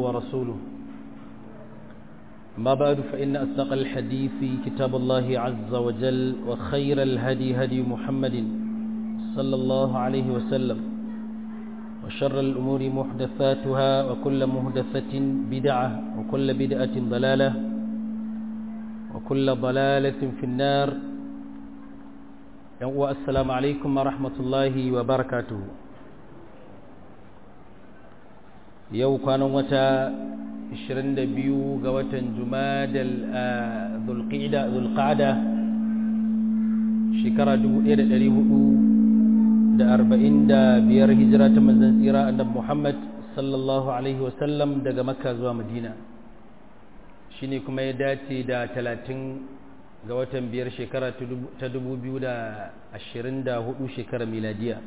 ورسوله ما بعد فإن أصدق الحديث كتاب الله عز وجل وخير الهدي هدي محمد صلى الله عليه وسلم وشر الأمور محدثاتها وكل محدثة بدعة وكل بدعة ضلالة وكل ضلالة في النار السلام عليكم ورحمة الله وبركاته yau kwanan wata 22 ga watan jumadal zulqa'ada shekara 1445 hijira ta manzan tsira annabi Muhammad sallallahu alaihi wasallam daga makka zuwa madina shine kuma ya dace da 30 ga watan biyar shekara ta 2024 shekarar miladiya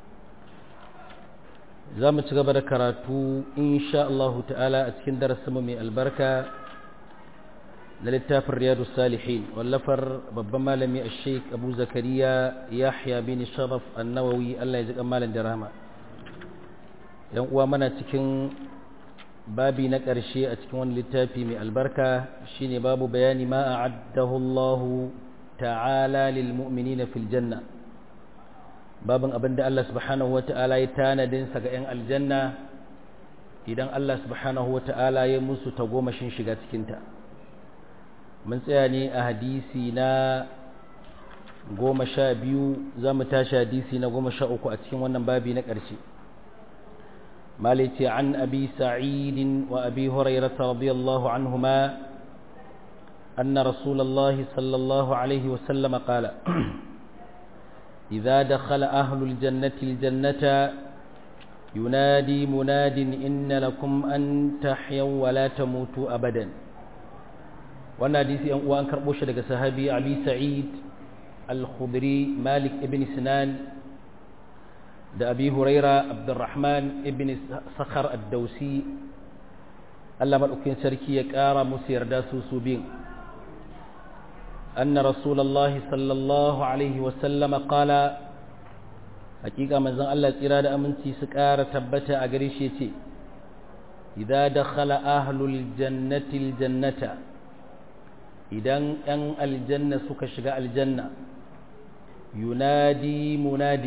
za mu ci gaba da karatu insha Allah ta'ala a cikin darasinmu mai albarka da littafin riyadu salihin wallafar babban malami a sheik abu zakariya yahya bin sharaf annawawi Allah ya ji malam da rahama yan uwa mana cikin babi na ƙarshe a cikin wani littafi mai albarka shine babu bayani ma a'addahu Allah ta'ala lil mu'minina fil janna babin abin da Allah subhanahu wa ta'ala ya tanadinsa ga 'yan aljanna idan Allah subhanahu wa ta'ala ya musu tagomashin shiga cikinta mun tsaya ne a hadisi na goma sha biyu za mu tashi hadisi na goma sha uku a cikin wannan babi na ƙarshe malice an abi sa'idin wa abi hurairata radiyallahu anhuma أن رسول الله صلى الله عليه وسلم قال إذا دخل أهل الجنة الجنة ينادي مناد إن لكم أن تحيوا ولا تموتوا أبدا وانا ديسي وان كربوش لك صحابي أبي سعيد الخضري مالك ابن سنان دا أبي هريرة عبد الرحمن ابن صخر الدوسي الله ملؤكين سركي يكارا مسير داسو سوبين أن رسول الله صلى الله عليه وسلم قال حقيقة من زن الله إرادة أمنتي سكارة تبتا أغريشيتي إذا دخل أهل الجنة الجنة إذا أن الجنة سكشغاء الجنة ينادي مناد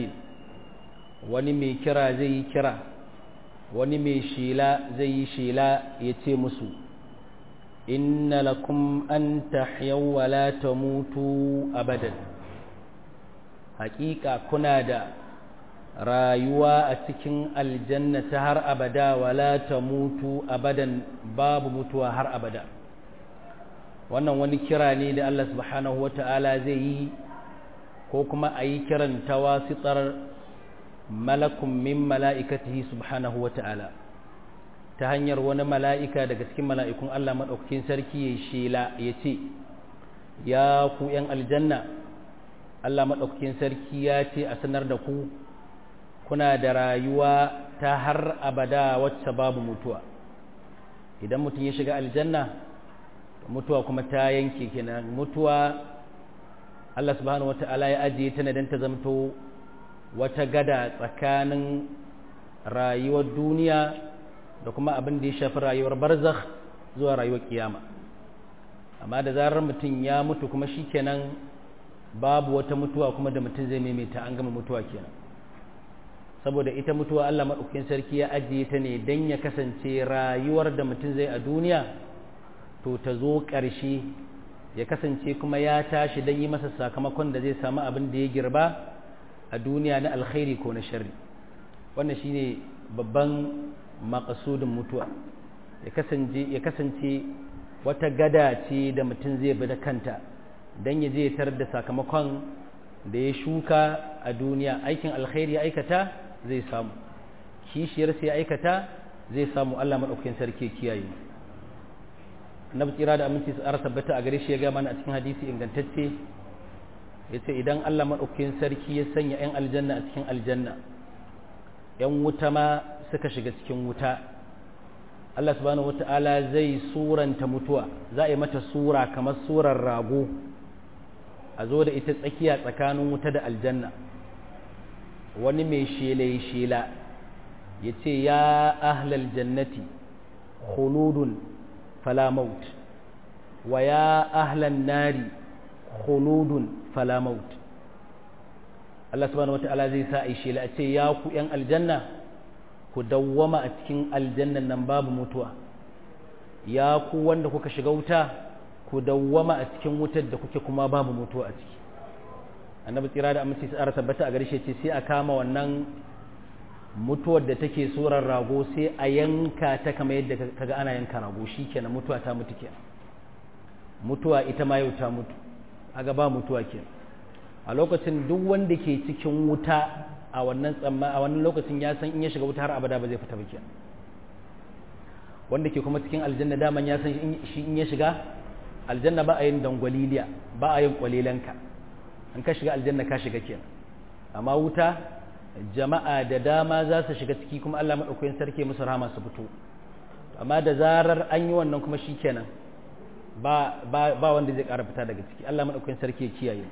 ونمي كرا زي كرا ونمي شيلا زي شيلا يتي مسو inna lakum an tahyau wa la tamutu abadan hakika kuna da rayuwa a cikin aljanna ta har abada wa la tamutu abadan babu mutuwa har abada wannan wani kira ne da Allah subhanahu wata'ala zai yi ko kuma a yi kiran tawasitar malakun min mala'ikatihi subhanahu wata'ala ta hanyar wani mala'ika daga cikin mala'ikun Allah maɗaukakin sarki ya shela ya ce, Ya ku ’yan aljanna, Allah maɗaukakin sarki ya ce a sanar da ku, kuna da rayuwa ta har abada wacce babu mutuwa. Idan mutum ya shiga aljanna, mutuwa kuma ta yanke kenan mutuwa Allah subhanahu wa ta'ala ya ajiye ta don ta zamto wata gada tsakanin rayuwar duniya da kuma abin da ya shafi rayuwar barzakh zuwa rayuwar kiyama amma da zarar mutum ya mutu kuma shikenan babu wata mutuwa kuma da mutum zai maimaita an gama mutuwa kenan saboda ita mutuwa Allah madaukakin sarki ya ajiye ta ne dan ya kasance rayuwar da mutum zai a duniya to ta zo ƙarshe ya kasance kuma ya tashi dan yi masa sakamakon da zai samu abin da ya girba a duniya na alkhairi ko na sharri wannan shine babban makasudin mutuwa ya kasance wata gada ce da mutum zai bi da kanta don ya je tar da sakamakon da ya shuka a duniya aikin alkhairi ya aikata zai samu kishiyar sai ya aikata zai samu Allah maɗaukakin sarki kiyaye na tsira da aminci su ara tabbata a gare shi ya gama a cikin hadisi ingantacce ya ce idan Allah maɗaukakin sarki ya sanya 'yan aljanna a cikin aljanna 'yan wuta ma suka shiga cikin wuta Allah subhanahu wata'ala zai suranta mutuwa za a yi mata sura kamar surar rago a zo da ita tsakiya tsakanin wuta da aljanna wani mai shela shela ya ce ya ahlal jannati khuludun fala maut wa ya ahlan nari khuludun fala maut Allah subhanahu wata'ala zai sa aishi la ce ya ku yan aljanna ku dawwama a cikin aljannan nan babu mutuwa ya ku wanda kuka shiga wuta ku dawwama a cikin wutar da kuke kuma babu mutuwa a ciki annabi tsira da amince tsara tabbata a gare shi ce sai a kama wannan mutuwar da take surar rago sai a yanka ta kamar yadda kaga ana yanka rago shikenan mutuwa ta mutu kenan mutuwa ita ma yau ta mutu aga ba mutuwa kenan a lokacin duk wanda ke cikin wuta a wannan tsamma a wannan lokacin ya san in ya shiga wuta har abada ba zai fita ba kenan wanda ke kuma cikin aljanna daman ya san shi in ya shiga aljanna ba a yin dangwaliliya ba a yin kwalilanka in ka shiga aljanna ka shiga kenan amma wuta jama'a da dama za su shiga ciki kuma Allah madaukakin sarki musu rahama su fito amma da zarar an yi wannan kuma shikenan ba ba ba wanda zai ƙara fita daga ciki Allah madaukakin sarki ya kiyaye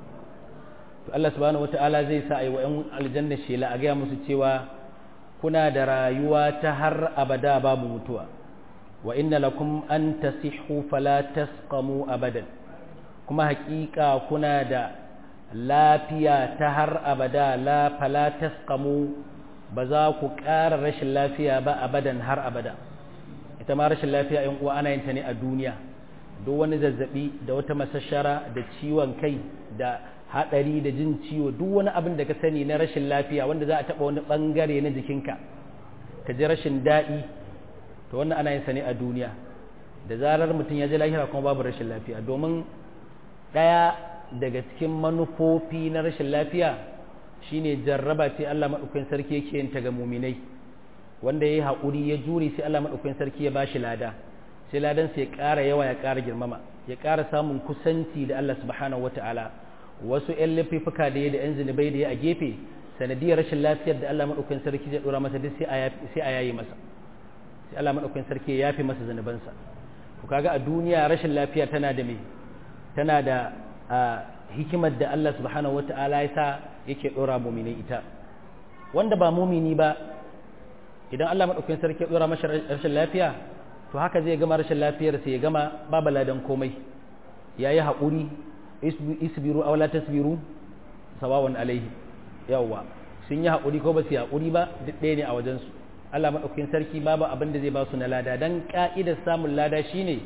to Allah subhanahu wataala zai sa ayi wa ƴan aljanna shela a ga musu cewa kuna da rayuwa ta har abada babu mutuwa wa inna lakum an tasihhu fala tasqamu abadan kuma haƙiƙa kuna da lafiya ta har abada la fala tasqamu ba za ku ƙara rashin lafiya ba abadan har abada ita ma rashin lafiya in uwa ana yin ta ne a duniya duk wani zazzabi da wata masashara da ciwon kai da hadari da jin ciwo duk wani abin da ka sani na rashin lafiya wanda za a taba wani bangare na jikinka ka ji rashin daɗi to wannan ana yin sa ne a duniya da zarar mutum ya ji lahira kuma babu rashin lafiya domin ɗaya daga cikin manufofi na rashin lafiya shine jarraba ce Allah maɗaukakin sarki yake yin ta ga muminai wanda ya yi haƙuri ya jure sai Allah maɗaukakin sarki ya bashi lada sai ladan sai ya ƙara yawa ya ƙara girmama ya ƙara samun kusanci da Allah subhanahu wata'ala wasu ƴan laifuka da ya da ƴan zunubai da ya a gefe sanadiyar rashin lafiyar da Allah maɗaukakin sarki zai ɗora masa duk sai a yayi masa sai Allah maɗaukakin sarki ya yafe masa zunubansa to kaga a duniya rashin lafiya tana da me tana da hikimar da Allah subhanahu wata'ala ya sa yake ɗora mumini ita wanda ba mumini ba idan Allah maɗaukakin sarki ya ɗora masa rashin lafiya to haka zai gama rashin lafiyar sai ya gama babu ladan komai ya yi haƙuri isbiru aw la tasbiru sawawan alaihi yawwa sun yi haƙuri ko ba su yi haƙuri ba duk ɗaya ne a wajensu Allah maɗaukakin sarki babu abin da zai ba su na lada dan ƙa'idar samun lada shine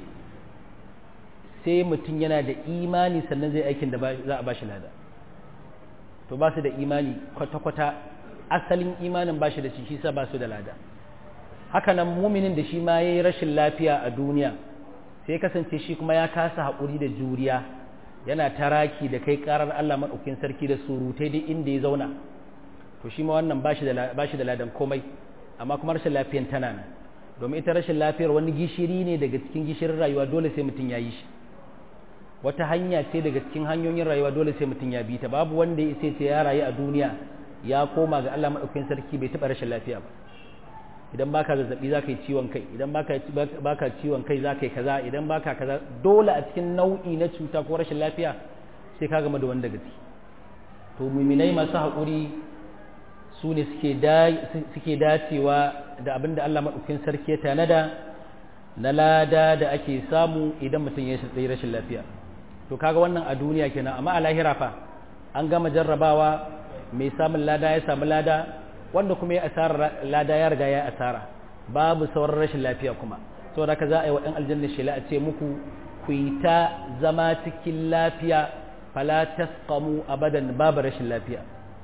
sai mutum yana da imani sannan zai aikin da za a ba shi lada to ba su da imani kwata-kwata asalin imanin ba shi da shi sa ba su da lada hakanan muminin da shi ma ya yi rashin lafiya a duniya sai kasance shi kuma ya kasa haƙuri da juriya yana taraki da kai ƙarar Allah maɗaukin sarki da surutai duk inda ya zauna to shi ma wannan ba shi da ladan komai amma kuma rashin lafiyan tana nan domin ita rashin lafiyar wani gishiri ne daga cikin gishirin rayuwa dole sai mutum ya yi shi wata hanya ce daga cikin hanyoyin rayuwa dole sai mutum ya bi ta babu wanda ya ce ya rayu a duniya ya koma ga Allah maɗaukakin sarki bai taɓa rashin lafiya ba idan baka zazzabi za ka yi ciwon kai idan baka ciwon kai za ka yi kaza idan baka kaza dole a cikin nau'i na cuta ko rashin lafiya sai ka gama da wanda gaci to muminai masu haƙuri su ne suke dacewa da abin da Allah maɗaukakin sarki ya tanada na lada da ake samu idan mutum ya tsaye rashin lafiya to kaga wannan a duniya kenan amma a lahira fa an gama jarrabawa mai samun lada ya samu lada wanda kuma ya asara lada ya riga ya asara babu sauran rashin lafiya kuma saboda haka za a yi wa ɗan aljanna shela a ce muku ku yi ta zama cikin lafiya fala tasqamu abadan babu rashin lafiya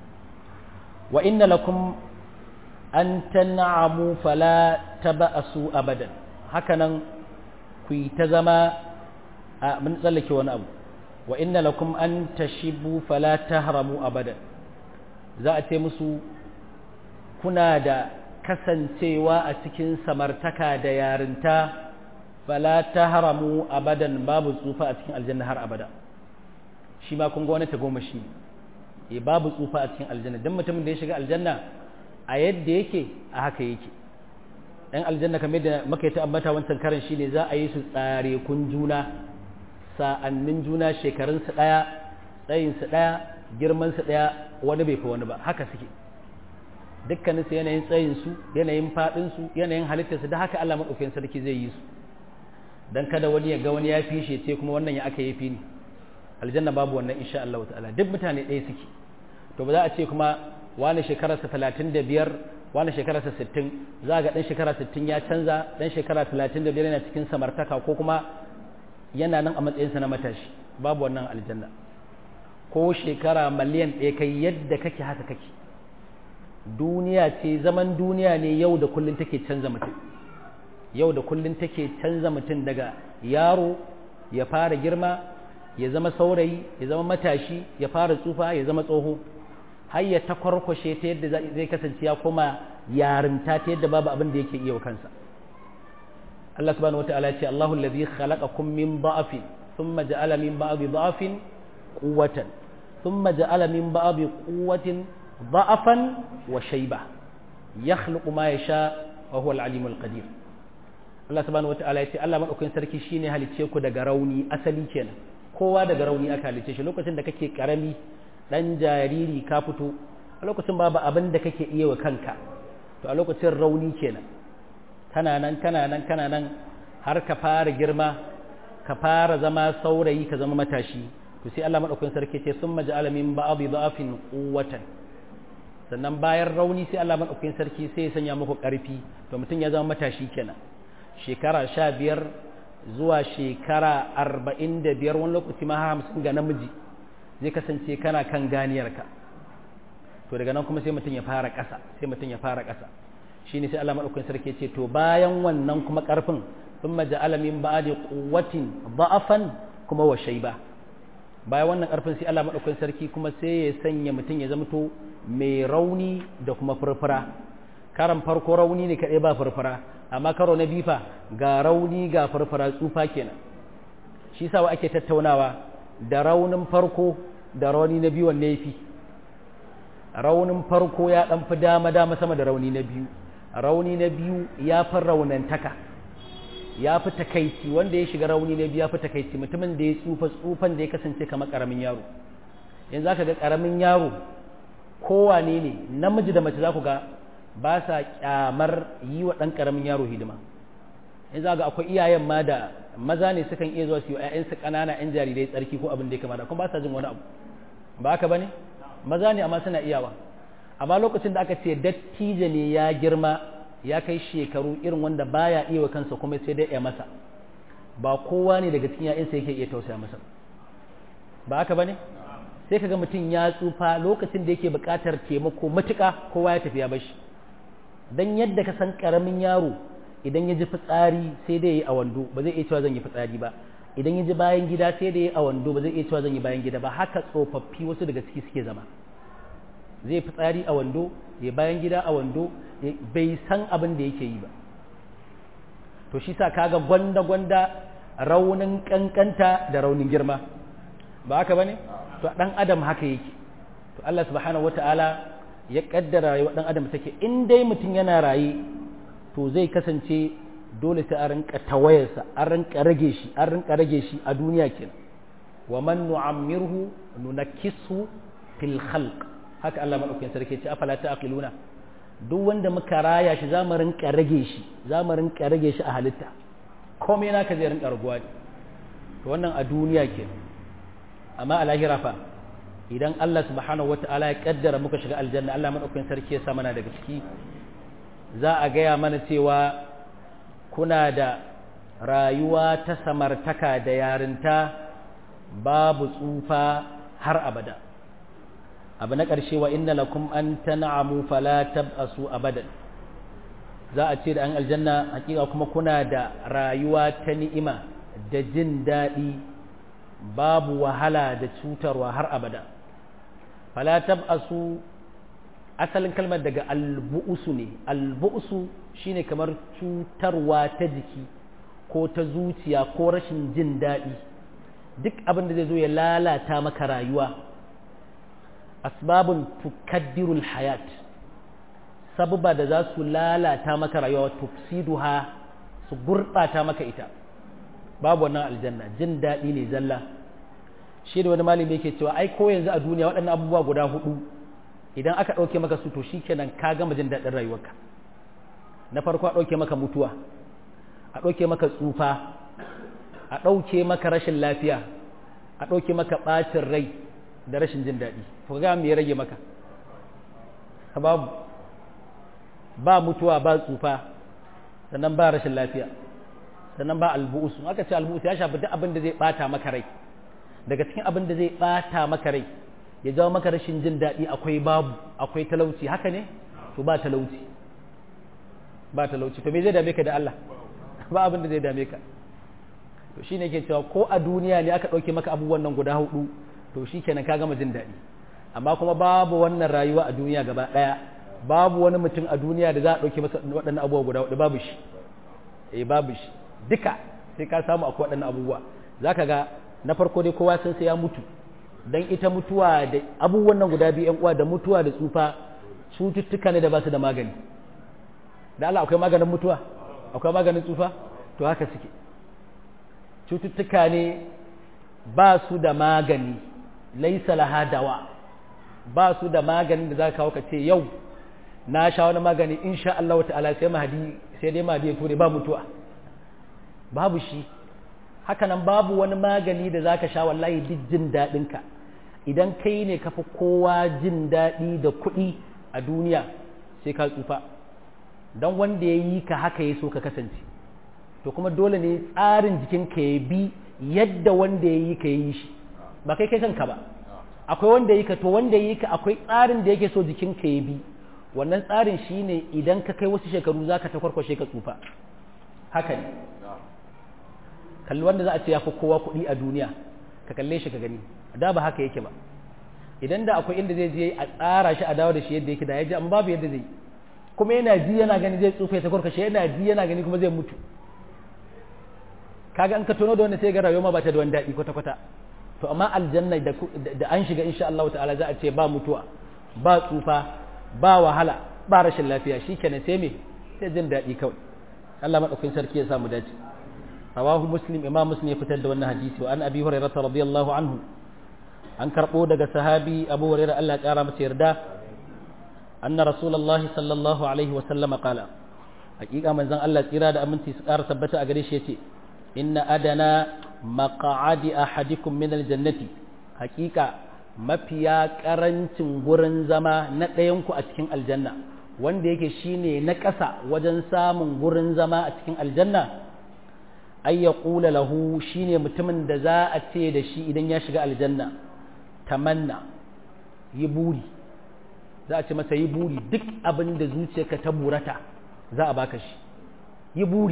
wa inna lakum an tan'amu fala taba'asu abadan hakanan ku yi ta zama a mun tsallake wani abu wa inna lakum an tashibu fala tahramu abadan za a ce musu kuna da kasancewa a cikin samartaka da yarinta fala tahramu abadan babu tsufa a cikin aljanna har abada shi ma kun ga wani tagomashi e babu tsufa a cikin aljanna dan mutumin da ya shiga aljanna a yadda yake a haka yake ɗan aljanna kamar da muka yi ta ambata wancan karan shine za a yi su tsare kun juna sa'annin juna shekarunsu ɗaya tsayinsu ɗaya girmansu ɗaya wani bai fi wani ba haka suke dukkanin su yanayin tsayin su yanayin fadin su yanayin halittar su da haka Allah madaukakin sarki zai yi su dan kada wani ya ga wani ya fi shi ce kuma wannan ya aka yi fi ni aljanna babu wannan insha Allah ta'ala duk mutane ɗaya suke to ba za a ce kuma wani shekararsa 35 wani shekararsa 60 za ga dan shekara 60 ya canza dan shekara 35 yana cikin samartaka ko kuma yana nan a matsayinsa na matashi babu wannan aljanna ko shekara miliyan ɗaya kai yadda kake haka kake duniya ce zaman duniya ne yau da kullun take canza mutum yau da kullun take canza mutum daga yaro ya fara girma ya zama saurayi ya zama matashi ya fara tsufa ya zama tsoho har ya takwarkwashe ta yadda zai kasance ya koma yarinta ta yadda babu abin da yake iya wa kansa Allah subhanahu wataala ya ce Allahu allazi khalaqakum min da'afin thumma ja'ala min ba'di da'afin quwwatan thumma ja'ala min ba'di quwwatin da'afan wa shayba yakhluqu ma yasha wa huwa al-alimul qadir Allah subhanahu wataala ya ce Allah madaukakin sarki shine halicce ku daga rauni asali kenan kowa daga rauni aka halicce shi lokacin da kake karami dan jariri ka fito a lokacin babu abin da kake iya wa kanka to a lokacin rauni kenan kana nan kana nan kana nan har ka fara girma ka fara zama saurayi ka zama matashi to sai Allah madaukakin sarki ce summa ja'ala min ba'dhi da'afin quwwatan sannan bayan rauni sai Allah madaukakin sarki sai ya sanya muku karfi to mutum ya zama matashi kenan shekara 15 zuwa shekara 45 wani lokaci ma 50 ga namiji zai kasance kana kan ganiyarka to daga nan kuma sai mutum ya fara ƙasa sai mutum ya fara ƙasa shine sai Allah madaukakin sarki ce to bayan wannan kuma ƙarfin thumma ja'ala min ba'di quwwatin da'afan kuma wa shayba bayan wannan ƙarfin sai Allah madaukakin sarki kuma sai ya sanya mutum ya zama to mai rauni da kuma furfura karan farko rauni ne kaɗai ba furfura amma karo na bifa ga rauni ga furfura tsufa kenan shi sa wa ake tattaunawa da raunin farko da rauni na biyu wanne yafi raunin farko ya dan fi dama dama sama da rauni na biyu rauni na biyu ya fi raunantaka ya fi takaici wanda ya shiga rauni na biyu ya fi takaici mutumin da ya tsufa tsufan da ya kasance kamar karamin yaro yanzu zaka ga karamin yaro kowane ne namiji da mace za ku ga ba sa kyamar yi wa ɗan karamin yaro hidima in za ga akwai iyayen ma da maza ne sukan iya zuwa su yi wa 'ya'yansu ƙanana 'yan jarirai tsarki ko abin da ya kamata kuma ba sa jin wani abu ba haka ba ne maza ne amma suna iyawa amma lokacin da aka ce dattijo ne ya girma ya kai shekaru irin wanda baya iya wa kansa kuma sai dai ya masa ba kowa ne daga cikin 'ya'yansa yake iya tausaya masa ba haka ba ne sai kaga mutum ya tsufa lokacin da yake buƙatar taimako matuƙa kowa ya tafi ya bashi dan yadda ka san ƙaramin yaro idan ya ji fitsari sai dai ya yi a wando ba zai iya cewa zan yi fitsari ba idan ya ji bayan gida sai dai ya yi a wando ba zai iya cewa zan yi bayan gida ba haka tsofaffi wasu daga ciki suke zama zai fitsari a wando ya bayan gida a wando bai san abin da yake yi ba to shi sa kaga gwanda gwanda raunin kankanta da raunin girma ba haka bane to dan adam haka yake to Allah subhanahu wataala ya kaddara rayuwar dan adam take in dai mutum yana raye to zai kasance dole sai a rinka tawayarsa an rinka rage shi an rinka rage shi a duniya kenan wa man nu'ammirhu nunakkisu fil khalq haka Allah madaukakin sarki ce afala ta'qiluna duk wanda muka raya shi za mu rinka rage shi za mu rinka rage shi a halitta komai naka zai rinka raguwa to wannan a duniya kenan amma a lahira fa idan Allah subhanahu wata'ala ya kaddara muka shiga aljanna Allah madaukakin sarki ya sa mana daga ciki za a gaya mana cewa kuna da rayuwa ta samartaka da yarinta babu tsufa har abada abu na ƙarshe wa inna lakum an tan'amu fala tab'asu abadan za a ce da an aljanna hakika kuma kuna da rayuwa ta ni'ima da jin daɗi babu wahala da cutarwa har abada fala tab'asu asalin kalmar daga albu'usu ne albu'usu shine kamar cutarwa ta jiki ko ta zuciya ko rashin jin daɗi duk abin da zai zo ya lalata maka rayuwa asbabun tukaddirul hayat sababa da za su lalata maka rayuwa tufsiduha su gurɓata maka ita babu wannan aljanna jin daɗi ne zalla shi da wani malami yake cewa ai ko yanzu a duniya waɗannan abubuwa guda hudu idan aka ɗauke maka su to shikenan ka gama jin daɗin rayuwarka na farko a ɗauke maka mutuwa a ɗauke maka tsufa a ɗauke maka rashin lafiya a ɗauke maka ɓacin rai da rashin jin daɗi to ga me ya rage maka babu ba mutuwa ba tsufa sannan ba rashin lafiya sannan ba albu'usu aka ce albu'usu ya shafi duk abin da zai bata maka rai daga cikin abin da zai bata maka rai ya jawo maka rashin jin daɗi akwai babu akwai talauci haka ne to ba talauci ba talauci to me zai dame ka da Allah ba abin da zai dame ka to shine ke cewa ko a duniya ne aka ɗauke maka abubuwan nan guda hudu to shikenan ka gama jin daɗi amma kuma babu wannan rayuwa a duniya gaba ɗaya babu wani mutum a duniya da za a ɗauke masa waɗannan abubuwa guda hudu babu shi eh babu shi duka sai ka samu akwai waɗannan abubuwa za ka ga na farko dai kowa sun sai ya mutu don ita mutuwa da abubuwan nan guda biyu uwa da mutuwa da tsufa cututtuka ne da ba su da magani da Allah akwai maganin mutuwa akwai maganin tsufa to haka suke cututtuka ne ba su da magani laisa laha dawa ba su da maganin da za ka kawo ka ce yau na sha wani magani insha Allah ta'ala sai mahadi sai dai mahadi ya ture ba mutuwa babu shi hakanan babu wani magani da zaka sha wallahi duk jin daɗinka idan kai ne kafi kowa jin daɗi da kuɗi a duniya sai ka tsufa don wanda ya yi ka haka ya so ka kasance to kuma dole ne tsarin jikinka ya bi yadda wanda ya yi ka yi shi ba kai kai kanka ba akwai wanda ya yi ka to wanda ya yi ka akwai tsarin da yake so jikinka ya bi wannan tsarin shine idan ka kai wasu shekaru za ka ta kwarkwashe ka tsufa haka ne kalli wanda za a ce ya fi kowa kuɗi a duniya ka kalle shi ka gani da ba haka yake ba idan da akwai inda zai je a tsara shi a dawo da shi yadda yake da ya ji an babu yadda zai kuma yana ji yana gani zai tsufa ta kwarkwashe yana ji yana gani kuma zai mutu kaga an ka tono da wanda sai ga rayuwa ba ta da wani daɗi kwata kwata to amma aljanna da an shiga insha Allah ta'ala za a ce ba mutuwa ba tsufa ba wahala ba rashin lafiya shikenan sai me sai jin daɗi kawai Allah madaukakin sarki ya samu dace rawahu muslim imam muslim ya fitar da wannan hadisi wa an abi hurairah radiyallahu anhu an karbo daga sahabi abu hurairah Allah ya kara masa yarda anna rasulullahi sallallahu alaihi wa sallama qala hakika manzon Allah tsira da aminci su kara tabbata a gare shi yace inna adana maq'adi ahadikum min aljannati hakika mafiya karancin gurin zama na ɗayanku a cikin aljanna wanda yake shine na ƙasa wajen samun gurin zama a cikin aljanna ay ya ƙula lahu shine mutumin da za a ce da shi idan ya shiga aljanna tamanna yi buri za a ce masa yi buri duk abin da zuciyarka ta burata za a baka shi yi buri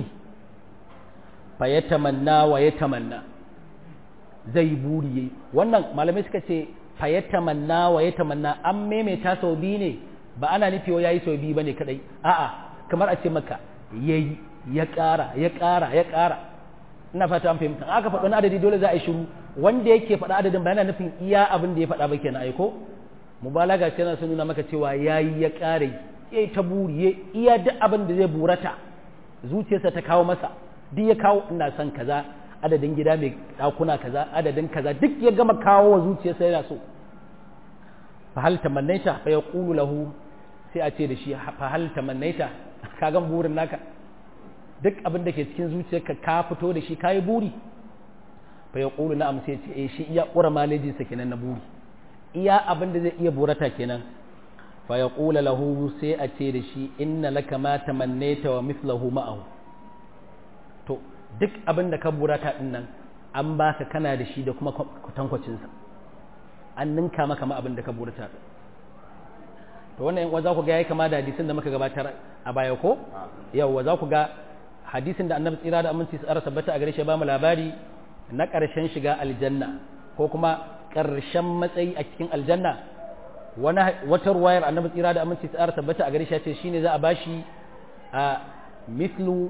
fa ya tamanna wa ya tamanna zai buri yayi wannan malamai suka ce fa ya tamanna wa ya tamanna an maimaita sau biyu ne ba ana nufi ya yi sau biyu bane kadai a'a kamar a ce maka yayi ya ƙara ya ƙara ya ƙara ina fata an fahimta aka faɗi wani adadi dole za a yi shiru wanda yake faɗa adadin ba yana nufin iya abin da ya faɗa ba kenan aiko mubalaga ce yana sun nuna maka cewa yayi ya ƙare yayi ta buri iya duk abin da zai burata zuciyarsa ta kawo masa duk ya kawo ina son kaza adadin gida mai ɗakuna kaza adadin kaza duk ya gama kawo wa zuciyarsa yana so fa hal tamannaita fa yaqulu lahu sai a ce da shi fa hal tamannaita ka gan burin naka duk abin da ke cikin zuciyarka ka fito da shi kayi buri fa yaqulu na'am sai ce eh shi iya ƙura malejin sa kenan na buri iya abin da zai iya burata kenan fa yaqulu lahu sai a ce da shi inna laka ma tamannaita wa mithluhu ma'ahu to duk abin da ka burata din nan an baka kana da shi da kuma kwatankwacinsa an ninka maka ma abin da ka burata to wannan yan za ku ga yayi kama da hadisin da muka gabatar a baya ko yawa za ku ga hadisin da annabi tsira da aminci tsara tabbata a gare shi ba mu labari na ƙarshen shiga aljanna ko kuma ƙarshen matsayi a cikin aljanna wani wata ruwayar annabi tsira da aminci tsara tabbata a gare shi ya ce shine za a bashi a mithlu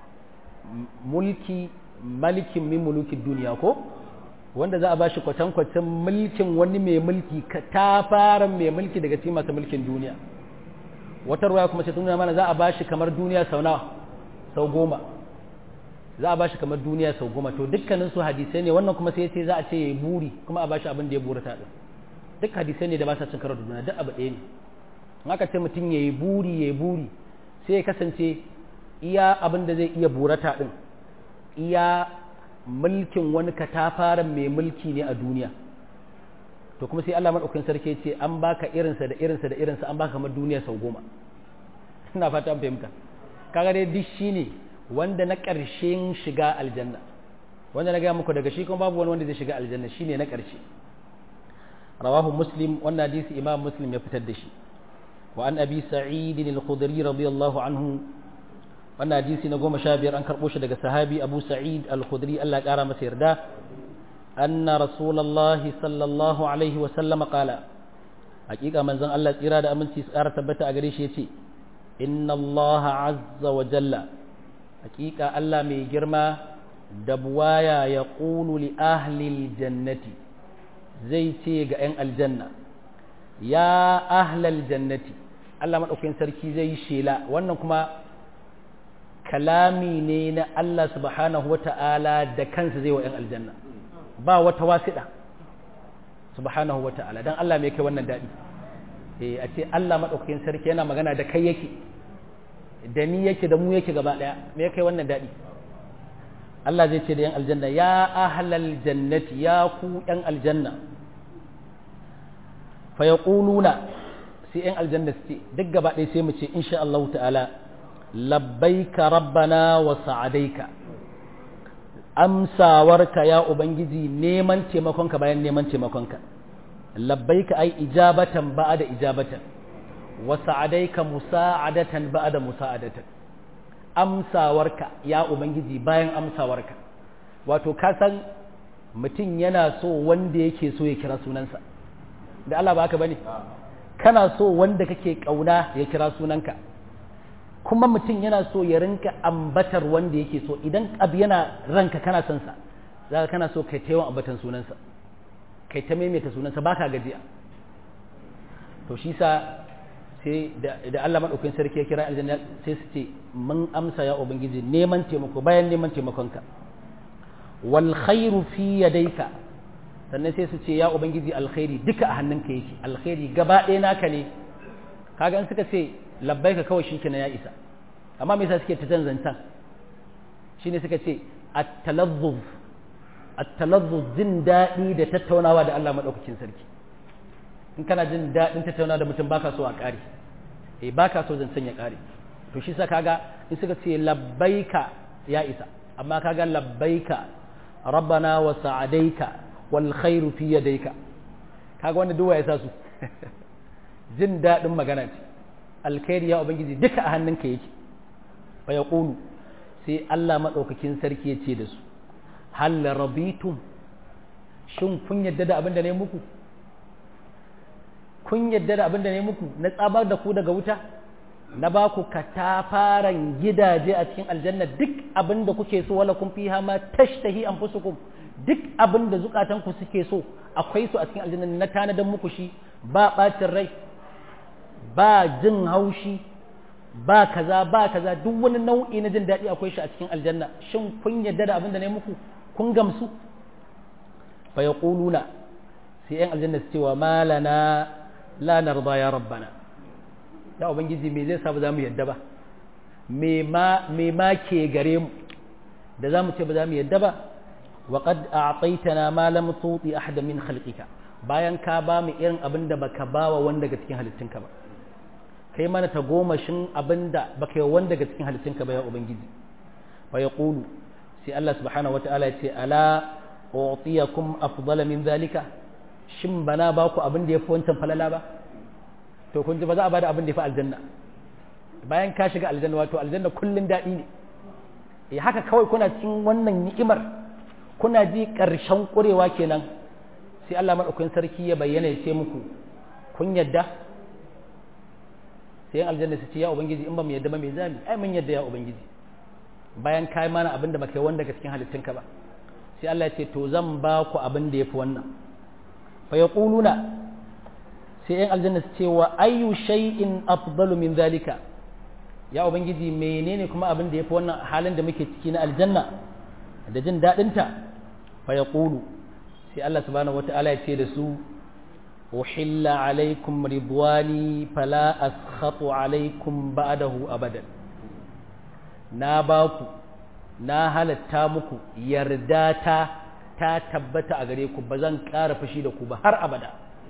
mulki malikin min mulukin duniya ko wanda za a bashi kwatankwacin mulkin wani mai mulki ta fara mai mulki daga cikin masu mulkin duniya wata ruwaya kuma ce nuna mana za a bashi kamar duniya sau nawa sau goma za a bashi kamar duniya sau goma to dukkanin su hadisai ne wannan kuma sai ce za a ce ya buri kuma a bashi abin da ya burata din duk hadisai ne da ba sa cin karo da juna duk abu ɗaya ne in aka ce mutum ya yi buri ya yi buri sai ya kasance iya abin da zai iya burata ɗin iya mulkin wani katafaren mai mulki ne a duniya to kuma sai Allah maɗaukin sarki ce an baka irinsa da irinsa da irinsa an baka kamar duniya sau goma ina fata an fahimta kaga dai duk shine wanda na ƙarshen shiga aljanna wanda na gaya muku daga shi kuma babu wani wanda zai shiga aljanna shine na ƙarshe rawahu muslim wannan hadisi imam muslim ya fitar da shi wa an abi sa'id al-khudri radiyallahu anhu wannan hadisi na goma sha biyar an karɓo shi daga sahabi abu sa'id al-khudri Allah ya ƙara masa yarda anna rasulullahi sallallahu alaihi wa sallama qala hakika manzon Allah tsira da aminci su ƙara tabbata a gare shi yace inna Allah azza wa jalla hakika Allah mai girma da buwaya ya ƙulu li ahlil jannati zai ce ga 'yan aljanna ya ahlal jannati Allah maɗaukakin sarki zai yi shela wannan kuma kalami ne na Allah subhanahu wa ta'ala da kansa zai wa 'yan aljanna ba wata wasiɗa subhanahu wa ta'ala don Allah mai kai wannan daɗi a ce Allah maɗaukakin sarki yana magana da kai yake da ni yake da mu yake gaba ɗaya me kai wannan daɗi Allah zai ce da yan aljanna ya ahlal jannati ya ku yan aljanna fa yaquluna sai yan aljanna su ce duk gaba ɗaya sai mu ce insha Allah ta'ala labbaika rabbana wa sa'adaika amsawarka ya ubangiji neman taimakonka bayan neman taimakonka labbaika ai ijabatan ba'da ijabatan wa sa'adaika musa'adatan ba'da musa'adatan amsawarka ya ubangiji bayan amsawarka wato ka san mutum yana so wanda yake so ya kira sunansa da Allah ba haka bane kana so wanda kake kauna ya kira sunanka kuma mutum yana so ya rinka ambatar wanda yake so idan abu yana ranka kana son sa zaka kana so kai ta yawan ambatan sunansa kai ta maimaita sunansa baka gajiya to shi sa sai da Allah maɗaukin sarki ya kira aljanna sai su ce mun amsa ya ubangiji neman taimako bayan neman taimakonka wal khairu fi yadayka sannan sai su ce ya ubangiji alkhairi duka a hannunka yake alkhairi gaba ɗaya naka ne kaga in suka ce labbaika kawai shi kenan ya isa amma me yasa suke ta zanzantan shine suka ce at-talazzuz at-talazzuz jin daɗi da tattaunawa da Allah maɗaukakin sarki in kana jin daɗin tattauna da mutum baka so a ƙare eh baka so zancen ya ƙare to shi sa kaga in suka ce labbaika ya isa amma kaga labbaika rabbana wa sa'adaika wal khairu fi yadayka kaga wanda duwa ya sa su jin daɗin magana ce alkhairi ya ubangiji duka a hannunka yake fa yaqulu sai Allah madaukakin sarki ya ce da su hal rabitum shin kun yadda da abin da ne muku kun yadda da abin da ne muku na tsabar da ku daga wuta na ba ku katafaren gidaje a cikin aljanna duk abin da kuke so wala kun fi ma tashtahi anfusukum duk abin da zukatanku suke so akwai su a cikin aljanna na tanadan muku shi ba bacin rai ba jin haushi ba kaza ba kaza duk wani nau'i na jin daɗi akwai shi a cikin aljanna shin kun yadda da abin da ne muku kun gamsu fa yaquluna sai yan aljanna su cewa malana la narda ya rabbana ya ubangiji me zai sa ba za mu yadda ba me ma me ma ke gare mu da za mu ce ba za mu yadda ba wa qad a'taytana ma lam tuti ahad min khalqika bayan ka ba mu irin abin da baka bawa wanda daga cikin halittunka ba kai mana ta gomashin abin da baka yi wanda daga cikin halittunka ba ya ubangiji fa yaqulu sai Allah subhanahu wataala ya ce ala u'tiyakum afdala min zalika shin bana ba ku abin da ya fi wancan falala ba to kun ji ba za a bada abin da ya fi aljanna bayan ka shiga aljanna wato aljanna kullun daɗi ne eh haka kawai kuna cikin wannan ni'imar kuna ji ƙarshen ƙurewa kenan sai Allah madaukakin sarki ya bayyana ya ce muku kun yadda sai yan aljanna su ce ya ubangiji in ba mu yadda ba me zami ai mun yadda ya ubangiji bayan kai mana abin da baka yi wanda daga cikin halittunka ba sai Allah ya ce to zan ba ku abin da ya fi wannan fa yaquluna sai yan aljanna su ce wa ayyu shay'in afdalu min zalika ya ubangiji menene kuma abin da yafi wannan halin da muke ciki na aljanna da jin dadin ta fa yaqulu sai Allah subhanahu wataala ya ce da su uhilla alaikum ridwani fala askhatu alaikum ba'dahu abadan na baku na halatta muku yarda ta ta tabbata a gare ku ba zan ƙara fushi da ku ba har abada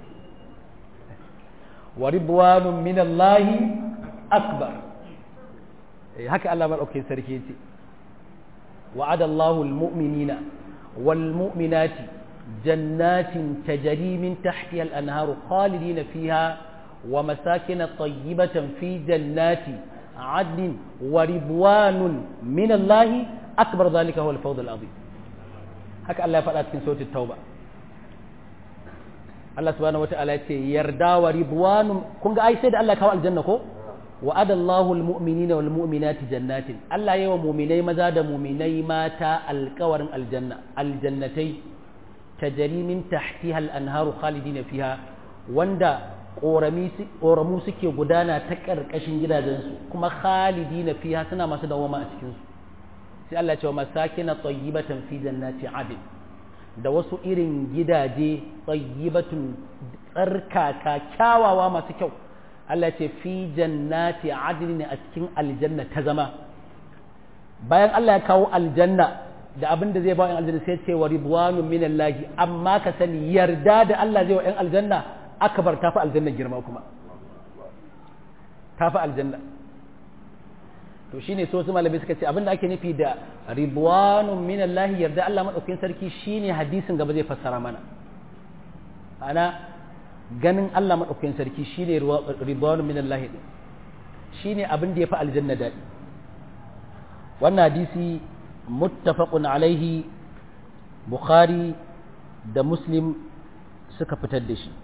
wa ridwanun minallahi akbar haka Allah maɗaukakin sarki ce wa'ada Allahu almu'minina wal mu'minati jannatin tajri min tahtiha al-anharu khalidina fiha wa masakin tayyibatan fi jannati adnin wa ridwanun min Allah akbar dhalika huwa al-fawz al-azim haka Allah ya faɗa cikin sautin tauba Allah subhanahu wata'ala ya ce yarda wa ridwanun kun ga ai sai da Allah kawo aljanna ko وعد الله المؤمنين والمؤمنات جنات الله يوم مؤمني مزا da mu'minai mata alƙawarin aljanna aljannatai tajri min tahtiha al-anharu khalidina fiha wanda ƙoramu suke gudana ta ƙarƙashin gidajensu kuma khalidina fiha suna masu dawama a cikinsu sai Allah ce wa masakina tayyibatan fi jannati adin da wasu irin gidaje tayyibatun tsarkaka kyawawa masu kyau Allah ce fi jannati adnin a cikin aljanna ta zama bayan Allah ya kawo aljanna da abin da zai ba yan aljanna sai ce wa ridwanun minallahi amma ka sani yarda da Allah zai wa yan aljanna akbar tafi aljanna girma kuma tafi aljanna to shine so su malamai suka ce abin da ake nufi da ridwanun minallahi yarda Allah madaukakin sarki shine hadisin gaba zai fassara mana ana ganin Allah maɗaukakin sarki shi ne ridwanu min Allah shi ne abin da ya fi aljanna daɗi wannan hadisi muttafaqun alaihi bukhari da muslim suka fitar da shi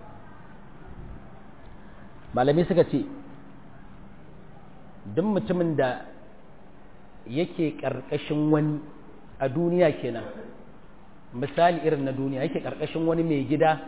malamai suka ce duk mutumin da yake ƙarƙashin wani a duniya kenan misali irin na duniya yake ƙarƙashin wani mai gida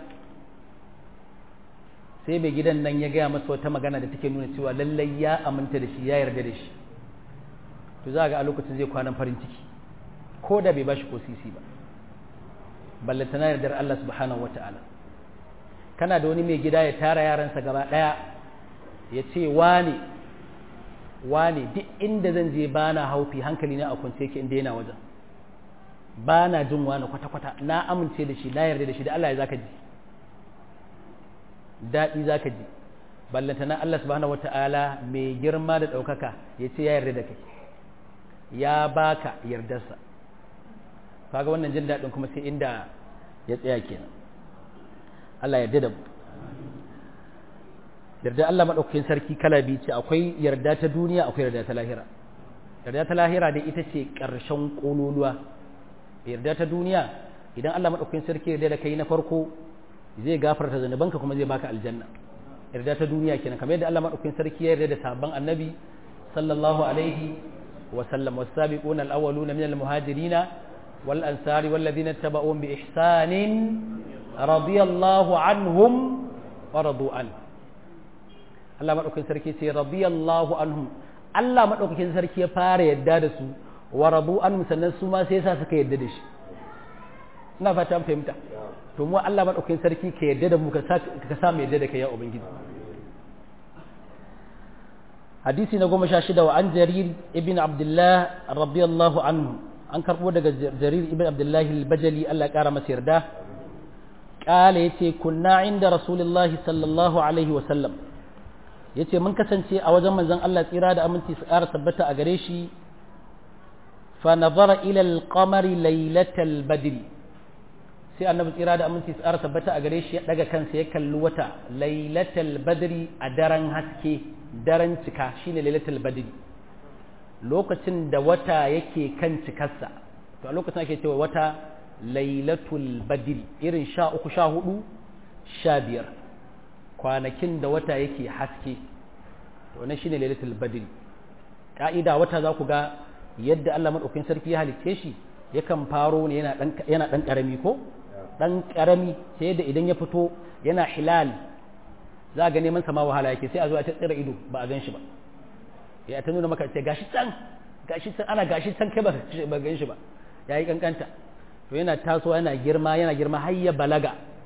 sai mai gidan nan ya gaya masa wata magana da take nuna cewa lallai ya aminta da shi ya yarda da shi to za ga a lokacin zai kwanan farin ciki ko da bai bashi ko sisi ba ballantana yardar Allah subhanahu wata'ala kana da wani mai gida ya tara yaransa gaba ɗaya ya ce wane wane duk inda zan je ba na haufi hankali na a kwance yake inda yana wajen ba na jin wani kwata-kwata na amince da shi na yarda da shi da Allah ya zaka ji daɗi za ka ji ballantana Allah subhanahu wata'ala mai girma da ɗaukaka ya ce ya yarda da kai ya baka yardarsa kaga wannan jin daɗin kuma sai inda ya tsaya kenan Allah yarda da mu yarda Allah maɗaukakin sarki kala biyu ce akwai yarda ta duniya akwai yarda ta lahira yarda ta lahira dai ita ce ƙarshen ƙololuwa yarda ta duniya idan Allah maɗaukakin sarki yarda da kai na farko zai gafarta zanubanka kuma zai baka aljanna yarda ta duniya kenan kamar yadda Allah madaukakin sarki ya yarda da sabon annabi sallallahu alaihi wa sallam was-sabiqun al-awwalun min al-muhajirin wal ansari wal ladina tabauhum bi ihsanin radiyallahu anhum wa radu an Allah madaukakin sarki ce radiyallahu anhum Allah madaukakin sarki ya fara yarda da su wa radu anhum sannan su ma sai yasa suka yarda da shi ina fata an fahimta to mu Allah madaukakin sarki ka yarda da mu ka sa mu yarda da kai ya ubangiji hadisi na goma sha shida wa an jarir ibn abdullah radiyallahu anhu an karbo daga jarir ibn abdullah al-bajali Allah ya kara masa yarda kala yace kunna inda rasulullahi sallallahu alaihi wa sallam yace mun kasance a wajen manzon Allah tsira da aminci su kara tabbata a gare shi fa nazara ila al-qamari laylatal badri sai annabi tsira da aminci tsara tabbata a gare shi ya daga kansa ya kalli wata lailatul badri a daren haske daren cika shine lailatul badri lokacin da wata yake kan cikarsa to a lokacin ake cewa wata lailatul badri irin sha uku sha hudu sha biyar kwanakin da wata yake haske to wannan shine lailatul badri ka'ida wata za ku ga yadda Allah madaukakin sarki ya halicce shi yakan faro ne yana ɗan ƙarami ko ɗan ƙarami sai da idan ya fito yana hilal za ga neman sama wahala yake sai a zo a ta tsira ido ba a gan shi ba ya ta nuna maka ce gashi can gashi can ana gashi can kai ba gan shi ba ya yi kankanta to yana tasowa yana girma yana girma har ya balaga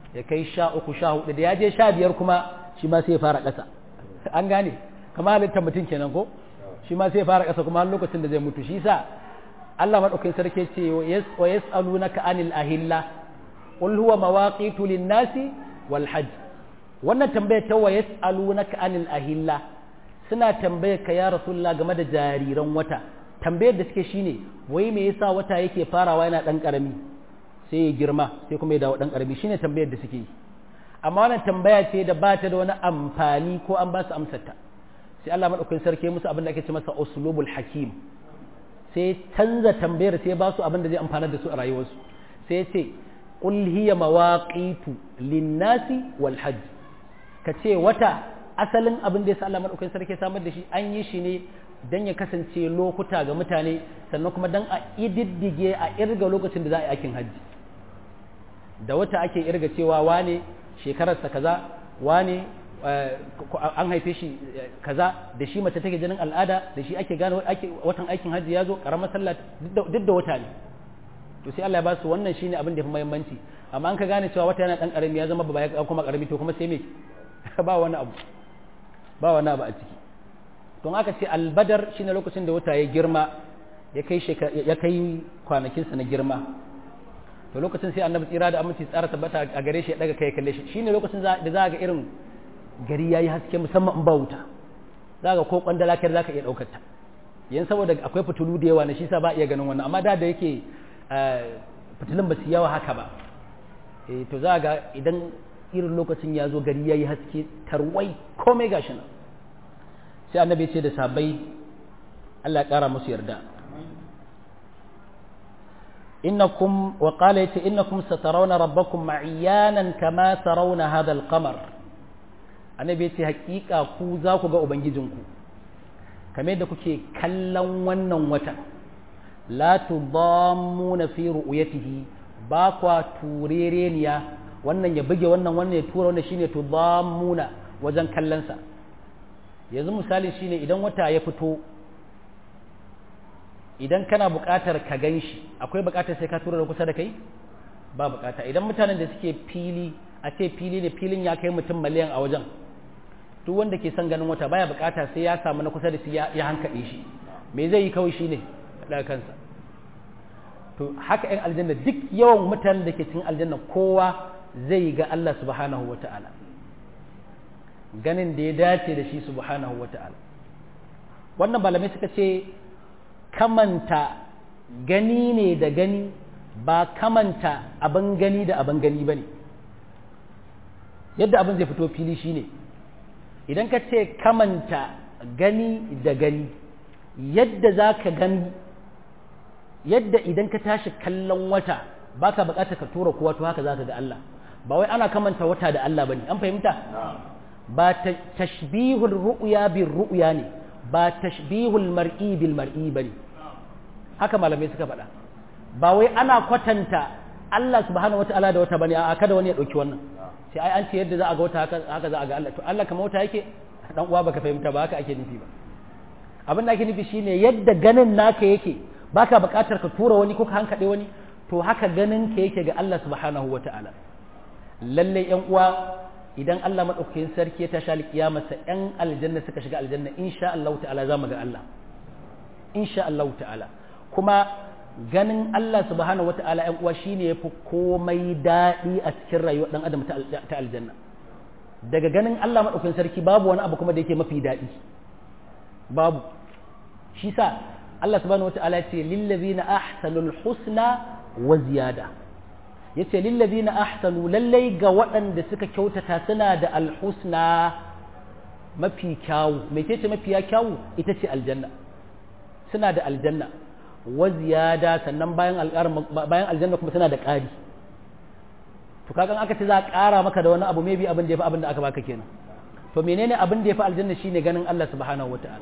ya kai sha uku sha hudu da ya je sha biyar kuma shi ma sai ya fara ƙasa an gane kamar halittar mutum kenan ko shi ma sai ya fara ƙasa kuma har lokacin da zai mutu shi sa Allah madaukakin sarki ce wa yas'alunaka anil ahilla qul huwa mawaqitu lin-nasi wal hajj wannan tambayar ta wa yas'alunaka anil ahilla suna tambayar ka ya rasulullah game da jariran wata tambayar da suke shine wai me yasa wata yake farawa yana dan karami sai ya girma sai kuma ya dawo dan karami shine tambayar da suke yi amma wannan tambaya ce da ba ta da wani amfani ko an ba su amsar ta sai Allah madaukakin sarki musu abin da ake ce masa uslubul hakim sai canza tambayar sai ba su abin da zai amfana da su a rayuwarsu sai ya ce qul hiya mawaqitu lin-nasi wal hajj ka ce wata asalin abin da ya sa Allah madaukakin sarki samar da shi an yi shi ne dan ya kasance lokuta ga mutane sannan kuma dan a ididdige a irga lokacin da za a yi aikin hajji da wata ake irga cewa wane shekararsa kaza wane an haife shi kaza da shi mace take jinin al'ada da shi ake gane watan aikin hajji ya zo karamar sallah duk da wata ne to sai Allah ya ba su wannan shine abin da ya fi muhimmanci amma an ka gane cewa wata yana dan karami ya zama baba ya kuma karami to kuma sai me ba wani abu ba wani abu a ciki don aka ce albadar shine lokacin da wata ya girma ya kai ya kai kwanakinsa na girma to lokacin sai annabi tsira da aminci tsara tabbata a gare shi ya daga kai kalle shi shine lokacin da za ga irin gari yayi haske musamman in ba wuta za ga ko kwandala kai za ka iya daukar ta yan saboda akwai fitulu da yawa na shi sa ba iya ganin wannan amma da da yake fitilun ba su yawa haka ba eh to za ga idan irin lokacin ya zo gari yayi haske tarwai komai gashi nan sai annabi ce da sabai Allah ya kara musu yarda innakum wa qala yace innakum satarawna rabbakum ma'iyanan kama tarawna hadha al-qamar annabi yace hakika ku za ku ga ubangijinku kamar da kuke kallon wannan wata la tudammuna fi ru'yatihi ba kwa turereniya wannan ya buge wannan wannan ya tura wannan shine tudammuna wajen kallon sa yanzu misali shine idan wata ya fito idan kana buƙatar ka gan shi akwai buƙatar sai ka tura da kusa da kai ba buƙata idan mutanen da suke fili a ce fili ne filin ya kai mutum miliyan a wajen duk wanda ke son ganin wata baya buƙata sai ya samu na kusa da shi ya hankaɗe shi me zai yi kawai shine daga kansa to haka yan aljanna duk yawan mutanen da ke cikin aljanna kowa zai ga Allah subhanahu wata'ala ganin da ya dace da shi subhanahu wata'ala wannan malamai suka ce kamanta gani ne da gani ba kamanta abin gani da abin gani ba ne yadda abin zai fito fili shine idan ka ce kamanta gani da gani yadda za ka gani yadda idan ka tashi kallon wata ba ka bukata ka tura kowa to haka za ka ga Allah ba wai ana kamanta wata da Allah ba ne an fahimta ba tashbihul ru'ya bil ru'ya ne ba tashbihul mar'i bil mar'i bane haka malamai suka faɗa ba wai ana kwatanta Allah subhanahu wata'ala da wata bane a kada wani ya dauki wannan sai ai an ce yadda za a ga wata haka haka za a ga Allah to Allah kamar wata yake dan uwa baka fahimta ba haka ake nufi ba abin da ake nufi shine yadda ganin naka yake baka buƙatar ka tura wani ko ka hankade wani to haka ganin ka yake ga Allah subhanahu wata'ala lalle yan uwa idan Allah maɗaukakin sarki ya tashi alƙiyamarsa ‘yan aljanna suka shiga aljanna insha Allah ta'ala za mu ga Allah insha Allah ta'ala kuma ganin Allah subhanahu wa ta'ala ‘yan uwa shine ya fi komai daɗi a cikin rayuwar ɗan adam ta aljanna daga ganin Allah maɗaukakin sarki babu wani abu kuma da yake mafi daɗi babu shi sa Allah subhanahu wa ta'ala ya ce lillazina ahsanul husna wa ziyada ya ce lillazina ahsanu lallai ga waɗanda suka kyautata suna da alhusna mafi kyawu mai ce mafiya kyawu ita ce aljanna suna da aljanna wa ziyada sannan bayan bayan aljanna kuma suna da ƙari to kagan aka ce za a ƙara maka da wani abu maybe abin da ya fi abin da aka baka kenan to menene abin da ya fi aljanna shine ganin Allah subhanahu wata'ala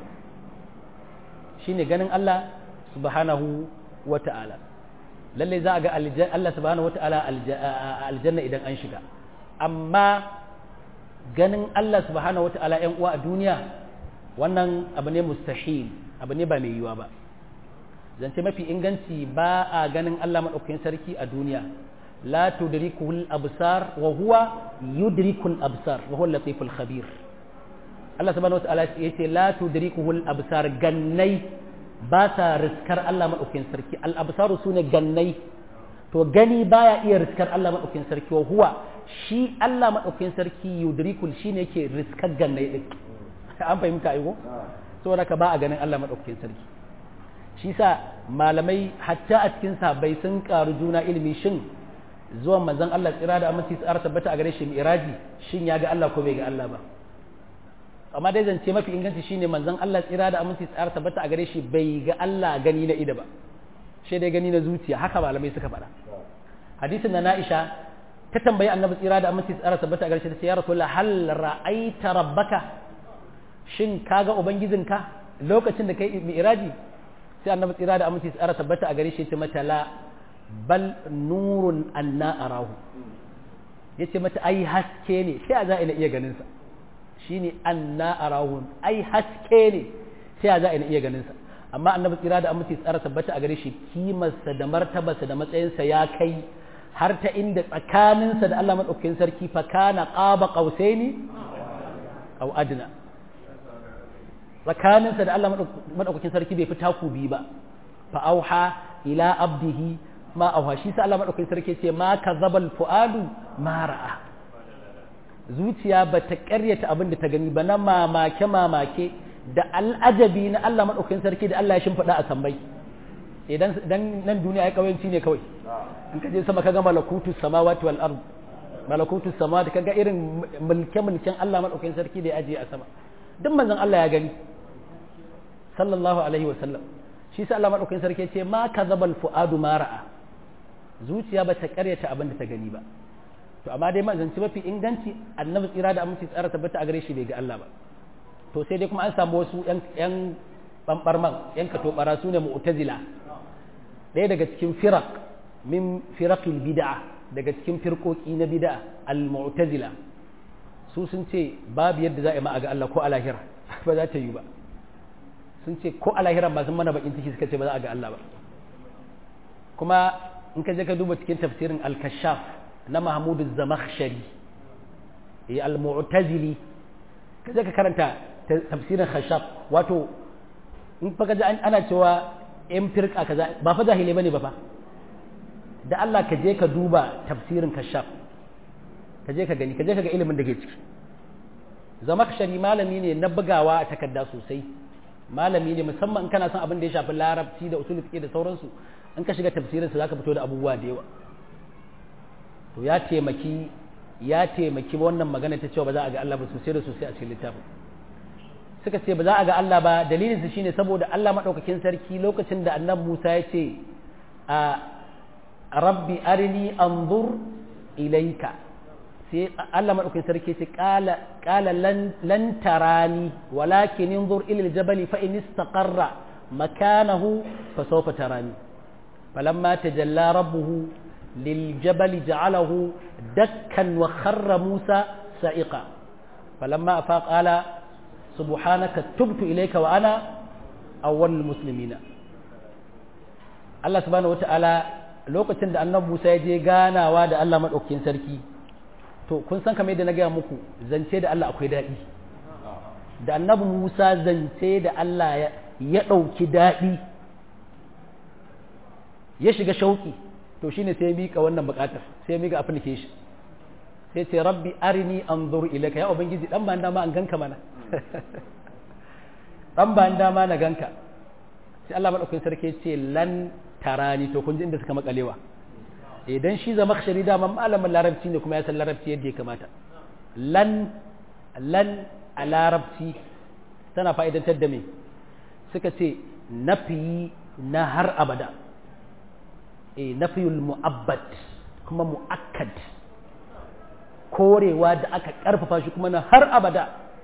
shine ganin Allah subhanahu wata'ala lallai za a ga Allah subhanahu wata'ala aljanna idan an shiga amma ganin Allah subhanahu wata'ala ‘yan uwa a duniya wannan abu ne mustahil abu ne ba mai yiwuwa ba zance mafi inganci ba a ganin Allah maɗaukakin sarki a duniya la tudrikuhu al-absar wa huwa yudriku al-absar wa huwa al-latiful khabir Allah subhanahu wataala yace la tudrikuhu al-absar gannai ba sa riskar Allah madaukakin sarki al-absaru sune gannai to gani baya iya riskar Allah madaukakin sarki wa huwa shi Allah madaukakin sarki yudrikul shine yake riskar gannai din an fahimta aigo saboda ka ba a ganin Allah madaukakin sarki shi sa malamai hatta a cikin sabai sun karu juna ilimi shin zuwan manzon Allah tsira da aminci tsara tabbata a gare shi miraji shin ya ga Allah ko bai ga Allah ba amma dai zance mafi inganci shine manzon Allah tsira da aminci tsara tabbata a gare shi bai ga Allah gani na ida ba shi dai gani na zuciya haka malamai suka faɗa hadisin na Aisha ta tambayi annabi tsira da aminci tsara tabbata a gare shi ta ce ya rasulullah hal ra'aita rabbaka shin kaga ubangijinka lokacin da kai mi'raji sai annabi tsira da aminci tsara tabbata a gare shi ya ce mata la bal nurun anna arahu yace mata ai haske ne sai a za ina iya ganin sa shine anna arahu ai haske ne sai a za ina iya ganin sa amma annabi tsira da aminci tsara tabbata a gare shi kimarsa da martabarsa da matsayinsa ya kai har ta inda tsakaninsa da Allah madaukakin sarki fa kana qaba qausaini aw adna tsakaninsa da Allah madaukakin sarki bai fi taku bi ba fa auha ila abdihi ma auha shi sa Allah madaukakin sarki ce ma kazabal fuadu ma ra'a zuciya ba ta karyata abin da ta gani ba na mamake mamake da al'ajabi na Allah madaukakin sarki da Allah ya shimfiɗa a sambai idan dan nan duniya ya kawanci ne kawai in ka je sama kaga malakutu samawati wal ard malakutu samawati kaga irin mulke mulken Allah madaukakin sarki da ya ajiye a sama duk manzon Allah ya gani sallallahu alaihi wa sallam shi sa Allah madaukakin sarki ya ce ma kazabal fuadu ma ra'a zuciya ba ta karyata abin da ta gani ba to amma dai manzanci mafi inganci annabi tsira da aminci tsara tabbata a gare shi bai ga Allah ba to sai dai kuma an samu wasu yan yan bambarman yan katobara su ne mu'tazila ɗaya daga cikin firaq min firaqil bid'a daga cikin firkoki na bid'a al-mu'tazila su sun ce babu yadda za a yi ma a ga Allah ko a lahira ba za ta yi ba sun ce ko a lahira ba sun mana bakin ciki suka ce ba za a ga Allah ba kuma in ka je ka duba cikin tafsirin al-kashaf na Mahmud az-Zamakhshari eh al-mu'tazili ka je ka karanta tafsirin khashaf wato in fa kaji ana cewa yan firka kaza ba fa jahilai bane ba fa da Allah ka je ka duba tafsirin kashaf ka je ka gani ka je ka ga ilimin da ke ciki zamakshari malami ne na bugawa a takarda sosai malami ne musamman in kana son abin da ya shafi larabci da usul fiqh da sauransu in ka shiga tafsirin sa zaka fito da abubuwa da yawa to ya taimaki ya taimaki wannan magana ta cewa ba za a ga Allah ba sosai da sosai a cikin littafin suka ce ba za a ga Allah ba dalilin su shine saboda Allah madaukakin sarki lokacin da annabi Musa ya ce a rabbi arini anzur ilaika sai Allah madaukakin sarki ce qala qala lan lan tarani walakin inzur ila aljabali fa in istaqarra makanahu fa sawfa tarani falamma tajalla rabbuhu liljabali ja'alahu dakkan wa kharra Musa sa'iqa falamma afaqa qala subhanaka tubtu ilayka wa ana awwalul muslimina Allah subhanahu wata'ala lokacin da annabi Musa ya je ganawa da Allah madaukakin sarki to kun san kamar yadda na gaya muku zance da Allah akwai daɗi da annabi Musa zance da Allah ya ɗauki daɗi ya shiga shauki to shine sai ya mika wannan buƙatar sai ya mika application sai ce rabbi arini anzur ilayka ya ubangiji dan ba dama an ganka mana dan ba dama na ganka sai Allah madaukakin sarki ce lan tarani to kun ji inda suka makalewa idan shi zama shari dama malamin larabci ne kuma ya san larabci yadda ya kamata lan lan a larabci tana fa'idantar da me suka ce nafi na har abada e nafiyul mu'abbad kuma mu'akkad korewa da aka karfafa shi kuma na har abada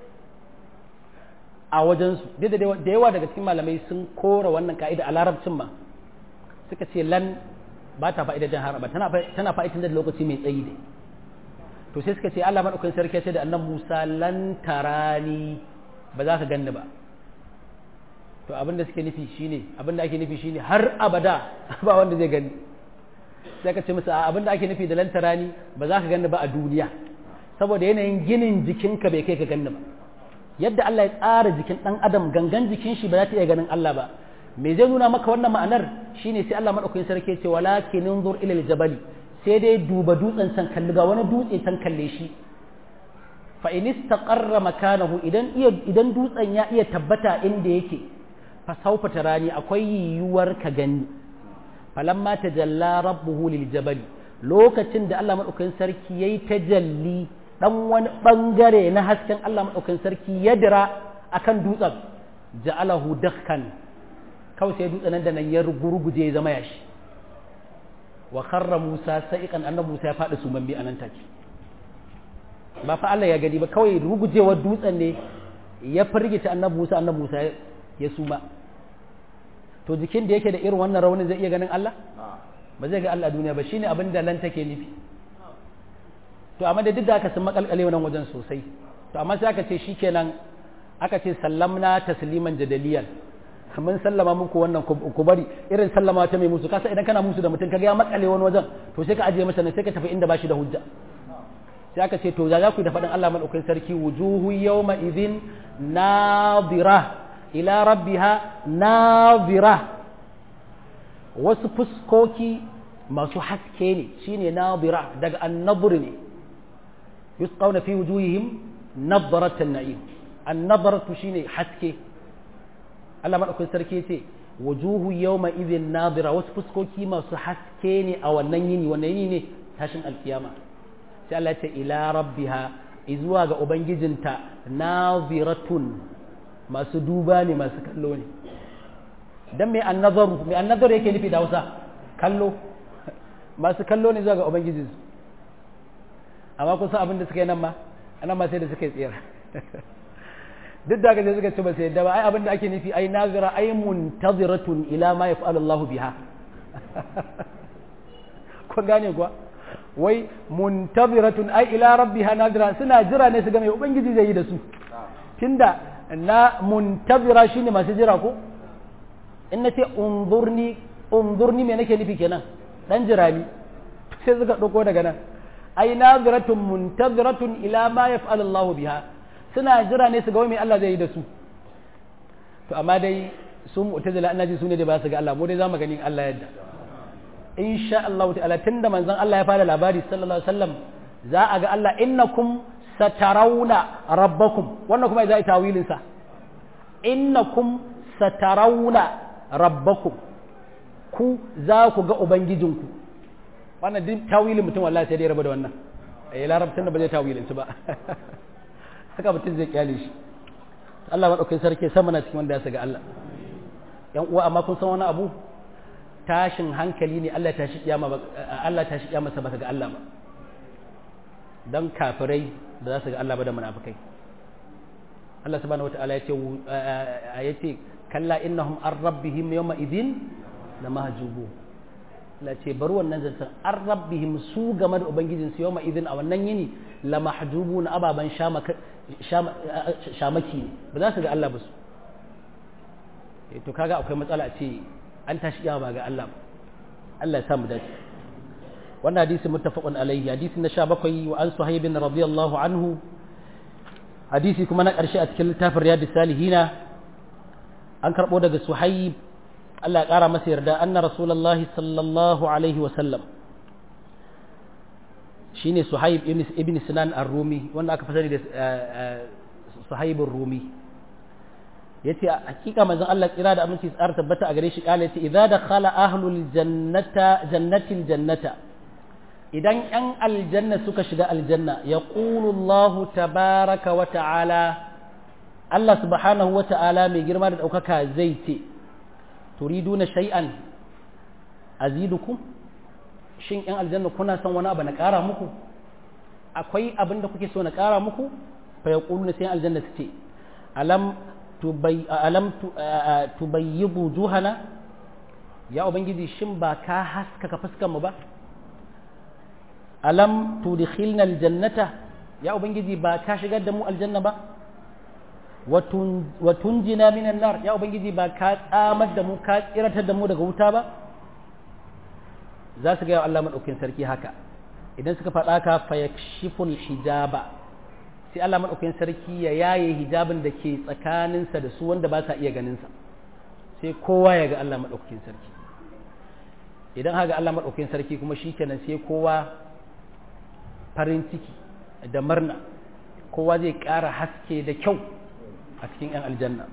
a wajensu da yawa daga cikin malamai sun kora wannan ka'ida a larabcin ma suka ce lan ba ta fa'ida jan haraba tana fa'idan da lokaci mai tsayi ne to sai suka ce Allah madaukakin sarki ce da annan Musa lan tarani ba za ka ganni ba to abin da suke nufi shine abin da ake nufi shine har abada ba wanda zai gani sai ka ce musu abin da ake nufi da lantarani ba za ka ganni ba a duniya saboda yanayin ginin jikinka bai kai ka ganni ba yadda Allah ya tsara jikin ɗan adam gangan jikin shi ba za ta iya ganin Allah ba me zai nuna maka wannan ma'anar shine sai Allah madaukakin sarki ce walakin unzur ila aljabali sai dai duba dutsen san kalli ga wani dutse san kalle shi fa in istaqarra makanahu idan iya idan dutsen ya iya tabbata inda yake fa saufa tarani akwai yiwuwar ka gani falamma tajalla rabbuhu liljabali lokacin da Allah madaukakin sarki yayi tajalli dan wani bangare na hasken Allah madaukakin sarki ya dira akan dutsen ja'alahu dakkan kawai sai dutsen nan da nan ya gurguje ya zama yashi wa kharra Musa sa'iqan annabi Musa ya faɗi sumambi anan take ba fa Allah ya gani ba kawai rugujewar dutsen ne ya firgita annabi Musa annabi Musa ya suma to jikin da yake da irin wannan raunin zai iya ganin Allah ba zai ga Allah duniya ba shine abin da lan take nufi to amma da duk da aka sun makalkale wannan wajen sosai to amma sai aka ce shikenan aka ce sallamna tasliman jadaliyan mun sallama muku wannan ku bari irin sallama ta mai musu kasa idan kana musu da mutum kaga ya makale wani wajen to sai ka ajiye masa ne sai ka tafi inda bashi da hujja sai aka ce to za ku da faɗin Allah madaukakin sarki wujuhu yawma idhin nadira ila rabbiha nadira wasu fuskoki masu haske ne shine nadira daga annabur ne yusqawna fi wujuhihim nadratan na'im annadratu shine haske Allah madaukakin sarki ce wujuhu yawma idhin nadira wasu fuskoki masu haske ne a wannan yini wannan yini ne tashin alkiyama sai Allah ce ila rabbiha izuwa ga ubangijinta naziratun masu duba ne masu kallo ne dan mai annazaru mai annazaru yake nufi da Hausa kallo masu kallo ne zuwa ga ubangijinsu amma kun san abin da suka yi nan ma anan ma sai da suka yi tsira duk da gaje suka ce ba sai yadda ba ai abin da ake nufi ai nazira ai muntaziratun ila ma yaf'alu Allah biha kun gane kuwa wai muntaziratun ai ila rabbiha nazira suna jira ne su ga mai ubangiji zai yi da su tunda na muntazira shine masu jira ko in na ce unzurni unzurni me nake nufi kenan dan jira ni sai suka dauko daga nan ai naziratun muntaziratun ila ma yaf'alu Allah biha suna jira ne su ga mai Allah zai yi da su to amma dai su mu'tazila ina ji su ne da ba su ga Allah mu dai zamu gani Allah yadda insha Allah ta'ala tunda manzon Allah ya fara labari sallallahu alaihi wasallam za a ga Allah innakum satarawna rabbakum wannan kuma zai tawilin sa innakum satarawna rabbakum ku za ku ga ubangijinku wannan duk tawilin mutum wallahi sai dai raba da wannan eh larabcin da ba zai tawilin su ba haka mutum zai kyale shi Allah madaukakin sarki sama na cikin wanda ya saga Allah yan uwa amma kun san wani abu tashin hankali ne Allah tashi kiyama Allah tashi kiyama sa baka ga Allah ba dan kafirai da za su ga Allah ba da munafikai Allah subhanahu wataala yace yace kalla innahum ar rabbihim yawma idin lamahjubu Allah ce bar wannan zancen an rabbihim su game da ubangijin su yawma idin a wannan yini lamahjubu na ababan shamaki ne ba za su ga Allah ba su to kaga akwai matsala a ce an tashi kiyama ba ga Allah Allah ya samu dace wannan hadisi muttafaqun alayhi hadisi na 17 wa an suhaib radiyallahu anhu hadisi kuma na karshe a cikin littafin riyadus salihina an karbo daga suhaib Allah ya kara masa yarda anna rasulullahi sallallahu alaihi wa sallam shine suhaib ibn sinan ar-rumi wanda aka fasari da suhaib ar-rumi yace hakika manzon Allah kira da aminci tsar tabbata a gare shi kala yace idza dakhala ahlul jannata jannatil jannata idan yan aljanna suka shiga aljanna yaqulu Allah tabaraka wa ta'ala Allah subhanahu wa ta'ala mai girma da daukaka zai ce turiduna shay'an azidukum shin yan aljanna kuna son wani abu na kara muku akwai abin da kuke so na kara muku fa yaquluna sai aljanna su ce alam alam tubayyibu juhana ya ubangiji shin ba ka haskaka fuskan mu ba alam tudkhilna aljannata ya ubangiji ba ka shigar da mu aljanna ba wa tunjina minan nar ya ubangiji ba ka tsamar da mu ka tsiratar da mu daga wuta ba za su ga Allah madaukakin sarki haka idan suka faɗa ka fayakshiful hijaba sai Allah madaukakin sarki ya yaye hijabin da ke tsakaninsa da su wanda ba sa iya ganin sa sai kowa ya ga Allah madaukakin sarki idan haka Allah madaukakin sarki kuma shikenan sai kowa farin ciki da murna kowa zai ƙara haske da kyau a cikin 'yan aljanna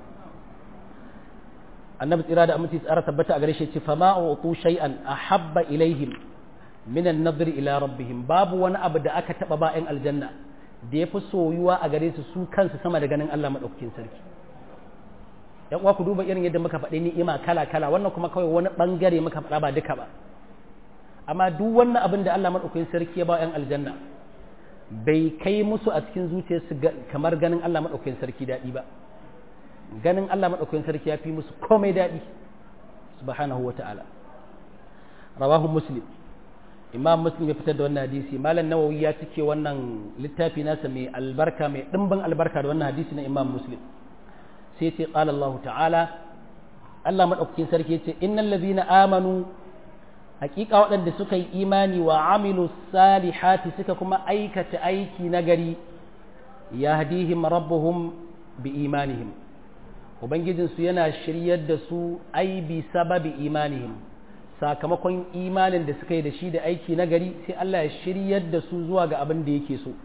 annabi tsira da aminci tsara tabbata a gare shi ce fama utu shay'an ahabba ilaihim min an-nadr ila rabbihim babu wani abu da aka taba ba 'yan aljanna da yafi soyuwa a gare su su kansu sama da ganin Allah madaukakin sarki yan uwa ku duba irin yadda muka faɗi ni'ima kala kala wannan kuma kawai wani bangare muka faɗa ba duka ba amma duk wannan abin da Allah madaukakin sarki ya ba 'yan aljanna bai kai musu a cikin zuciyarsu kamar ganin Allah maɗaukakin sarki daɗi ba ganin Allah maɗaukakin sarki ya fi musu komai daɗi subhanahu wa ta'ala rawahu muslim imam muslim ya fitar da wannan hadisi malam nawawi ya cike wannan littafi nasa mai albarka mai ɗimbin albarka da wannan hadisi na imam muslim sai ce qala Allah ta'ala Allah maɗaukakin sarki ya ce innal ladhina amanu hakika waɗanda suka yi imani wa amilu salihati suka kuma aikata aiki nagari ya hadihim rabbuhum bi imanihim ubangijinsu yana shiryar da su ai bi sababi imanihim sakamakon imanin da suka yi da shi da aiki nagari sai Allah ya shiryar da su zuwa ga abin da yake so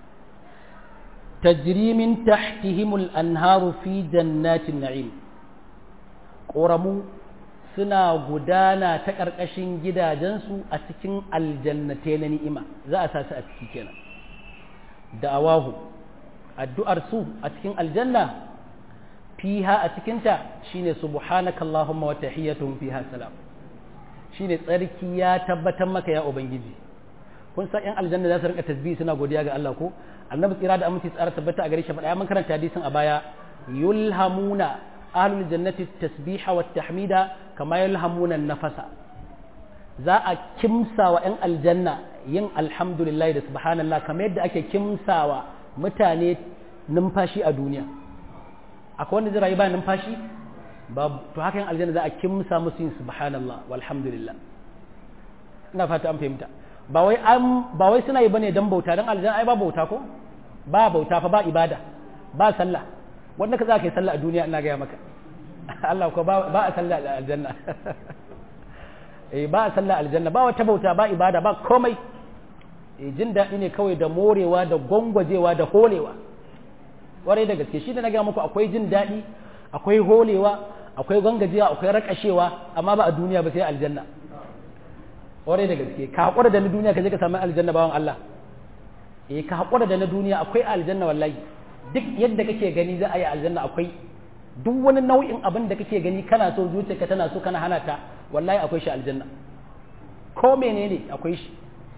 tajri min tahtihimul anharu fi jannatin na'im ƙoramu suna gudana ta ƙarƙashin gidajensu a cikin aljannatai na ni'ima za a sa su a ciki kenan da'awahu addu'ar su a cikin aljanna fiha a cikinta shine subhanaka allahumma wa tahiyyatuhum fiha salam shine tsarki ya tabbatar maka ya ubangiji kun san yan aljanna za su rinka tasbihi suna godiya ga Allah ko annabi tsira da aminci tsara tabbata a gare shi faɗa mun karanta hadisin a baya yulhamuna ahlul jannati tasbiha wa tahmida kama yalhamuna nafasa za a kimsawa yan aljanna yin alhamdulillah da subhanallah kamar yadda ake kimsawa mutane numfashi a duniya akwai wanda zai rayu ba numfashi babu to haka yan aljanna za a kimsa musu yin subhanallah walhamdulillah ina fata an fahimta ba wai an ba wai suna yi bane dan bauta dan aljanna ai ba bauta ko ba bauta fa ba ibada ba sallah wanda ka za ka yi sallah a duniya ina gaya maka Allah ko ba a sallah a aljanna eh ba a sallah aljanna ba wata bauta ba ibada ba komai eh jin daɗi ne kawai da morewa da gwangwajewa da holewa warai da gaske shi da na gaya muku akwai jin daɗi akwai holewa akwai gwangwajewa akwai rakashewa amma ba a duniya ba sai aljanna warai da gaske ka haƙura da na duniya ka je ka samu aljanna bawan Allah eh ka haƙura da na duniya akwai aljanna wallahi duk yadda kake gani za a yi aljanna akwai duk wani nau'in abin da kake gani kana so zuciyarka tana so kana hana ta wallahi akwai shi aljanna ko menene akwai shi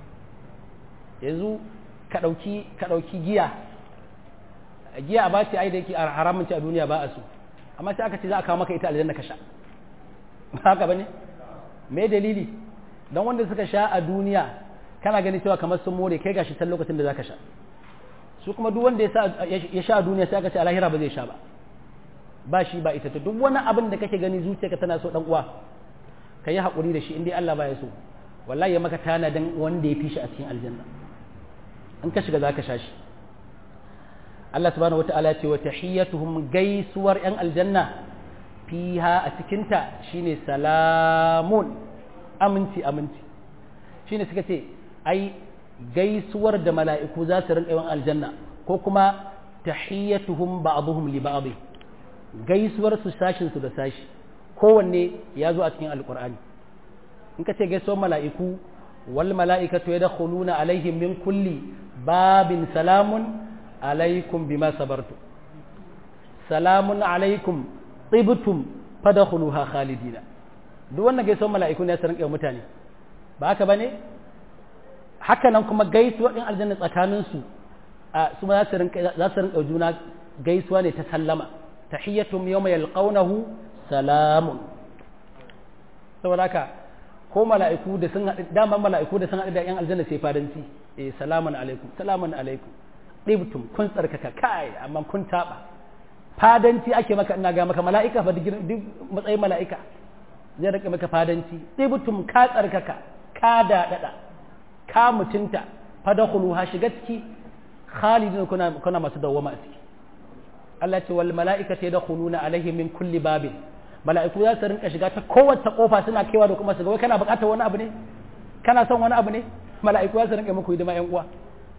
yanzu ka ɗauki ka ɗauki giya giya a bace ai da yake haramun ci a duniya ba a so amma sai aka ce za a kawo maka ita aljanna ka sha haka bane me dalili dan wanda suka sha a duniya kana gani cewa kamar sun more kai gashi san lokacin da zaka sha su kuma duk wanda ya sha a duniya sai aka ce a lahira ba zai sha ba ba shi ba ita ta duk wani abin da kake gani zuciyarka tana so dan uwa ka yi haƙuri da shi in dai Allah ba ya so wallahi ya maka tana dan wanda ya fi shi a cikin aljanna in ka shiga zaka sha shi Allah subhanahu wataala ya ce wa tahiyyatuhum gaisuwar yan aljanna fiha a cikin ta shine salamun aminci aminci shine suka ce ai gaisuwar da mala'iku za su rinƙa yawan aljanna ko kuma tahiyyatuhum ba'dhum li ba'd gaisuwar su sashin su da sashi kowanne ya zo a cikin alqur'ani in ka ce gaisuwar mala'iku wal mala'ikatu yadkhuluna alaihim min kulli babin salamun alaikum bima sabartu salamun alaikum tibtum fadkhuluha khalidina duk wannan gaisuwar mala'iku ne su rinƙa mutane ba haka bane haka nan kuma gaisuwa ɗin aljanna tsakaninsu a su za su rinka juna gaisuwa ne ta sallama tahiyyatum yawma yalqawnahu salamun saboda haka ko mala'iku da sun haɗu daman mala'iku da sun haɗu da yan aljanna sai fadanci eh salamun alaikum salamun alaikum ɗibtum kun tsarkaka kai amma kun taɓa fadanci ake maka ina ga maka mala'ika fa duk matsayin mala'ika zai rika maka fadanci ɗibtum ka tsarkaka ka daɗaɗa ka mutunta fadakhuluha shiga ciki khalidin kuna kuna masu dawwama a ciki Allah ce wal mala'ikatu yadkhuluna alaihim min kulli babin mala'iku za su rinka shiga ta kowace kofa suna kaiwa da kuma su ga wai kana buƙatar wani abu ne kana son wani abu ne mala'iku za su rinka muku hidima ƴan uwa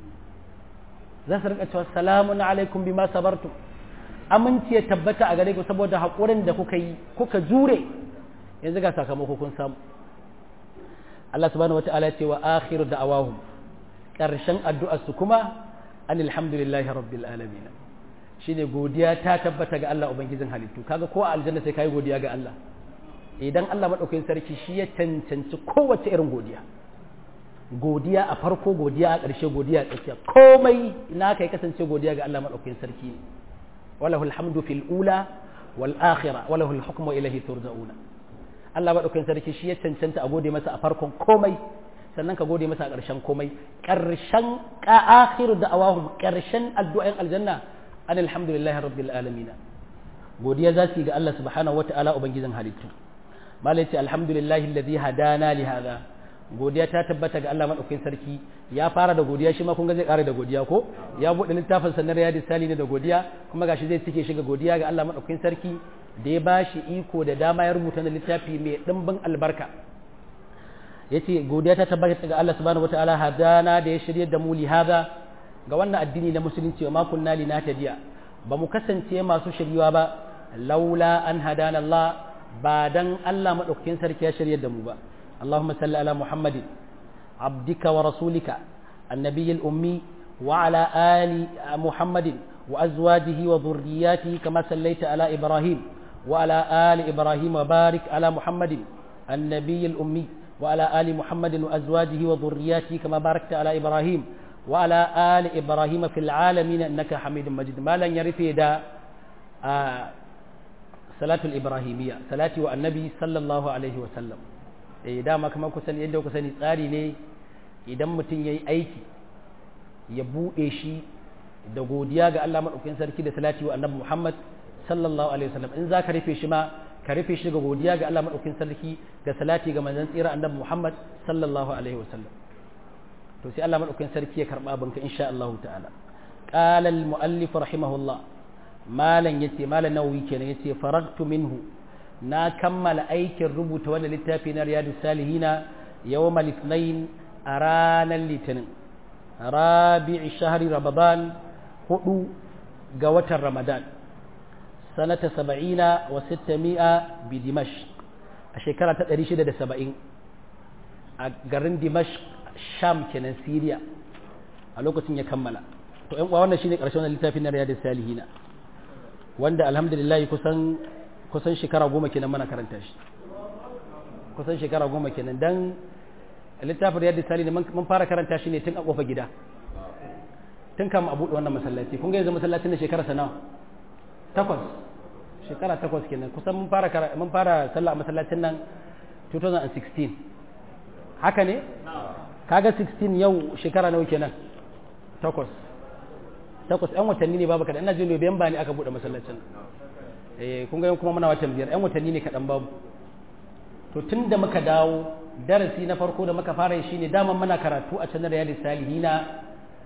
za su rinka cewa salamun alaikum bima sabartum aminci ya tabbata a gare ku saboda haƙurin da kuka yi kuka jure yanzu ga sakamako kun samu Allah subhanahu wata'ala ce wa akhiru da'awahum ƙarshen addu'ar su kuma alhamdulillahi rabbil alamin shine godiya ta tabbata ga Allah ubangijin halittu kaga ko a aljanna sai kai godiya ga Allah idan Allah madaukakin sarki shi ya cancanci kowace irin godiya godiya a farko godiya a ƙarshe godiya a tsakiya komai ina kai kasance godiya ga Allah madaukakin sarki ne walahu alhamdu fil ula wal akhirah walahu alhukmu ilayhi turja'una Allah madaukakin sarki shi ya cancanta a gode masa a farkon komai sannan ka gode masa a ƙarshen komai ƙarshen ka akhiru da'awahum ƙarshen addu'an aljanna an alhamdulillahi rabbil alamin godiya za su yi ga Allah subhanahu wata'ala ubangijin halittu malai ce alhamdulillahi alladhi hadana li hadha godiya ta tabbata ga Allah madaukakin sarki ya fara da godiya shi ma kun ga zai ƙara da godiya ko ya buɗe littafin sa na riyadus sali ne da godiya kuma gashi zai cike shi ga godiya ga Allah madaukakin sarki da ya bashi iko da dama ya rubuta na littafi mai dimbin albarka yace godiya ta tabbata ga Allah subhanahu wataala hadana da ya shirye da mu li hada ga wannan addini na musulunci wa ma kunna linahtadiya ba mu kasance masu shiryuwa ba laula an hadana Allah ba dan Allah madaukakin sarki ya shirye da mu ba اللهم صل على محمد عبدك ورسولك النبي الأمي وعلى آل محمد وأزواجه وذرياته كما صليت على إبراهيم وعلى آل إبراهيم وبارك على محمد النبي الأمي وعلى آل محمد وأزواجه وذرياته كما باركت على إبراهيم وعلى آل إبراهيم في العالمين إنك حميد مجيد ما لن يرث دا آه صلاة الإبراهيمية صلاة والنبي صلى الله عليه وسلم eh dama kamar ku sani yadda ku sani tsari ne idan mutum ya yi aiki ya buɗe shi da godiya ga Allah maɗaukakin sarki da salati wa annabi Muhammad sallallahu alaihi wasallam in za ka rufe shi ma ka rufe shi ga godiya ga Allah maɗaukakin sarki da salati ga manzon tsira annabi Muhammad sallallahu alaihi wasallam to sai Allah maɗaukakin sarki ya karɓa abinka insha Allah ta'ala qala al muallif rahimahullah malan yace malan nawawi kenan yace faragtu minhu na kammala aikin rubuta wannan littafi na riyadu salihina yawma litnain a ranar litinin rabi'i shahri ramadan hudu ga watan ramadan sanata saba'ina wa sittami'a bi dimash a shekara ta 670 a garin dimash sham kenan siriya a lokacin ya kammala to yan uwa wannan shine karshen wannan littafin na riyadu salihina wanda alhamdulillah kusan kusan shekara goma kenan mana karanta shi kusan shekara goma kenan dan littafin riyadu sali ne mun fara karanta shi ne tun a kofa gida tun kama a buɗe wannan masallaci kun ga yanzu masallacin da shekara sanawa takwas shekara takwas kenan kusan mun fara mun fara sallah a masallacin nan 2016 haka ne kaga 16 yau shekara nawa kenan takwas takwas yan watanni ne babu kaɗan ina jin Nuwamba ne aka buɗe masallacin eh kun ga kuma muna watan biyar yan watanni ne kaɗan babu to tun da muka dawo darasi na farko da muka fara shi ne daman muna karatu a canar yadda salihina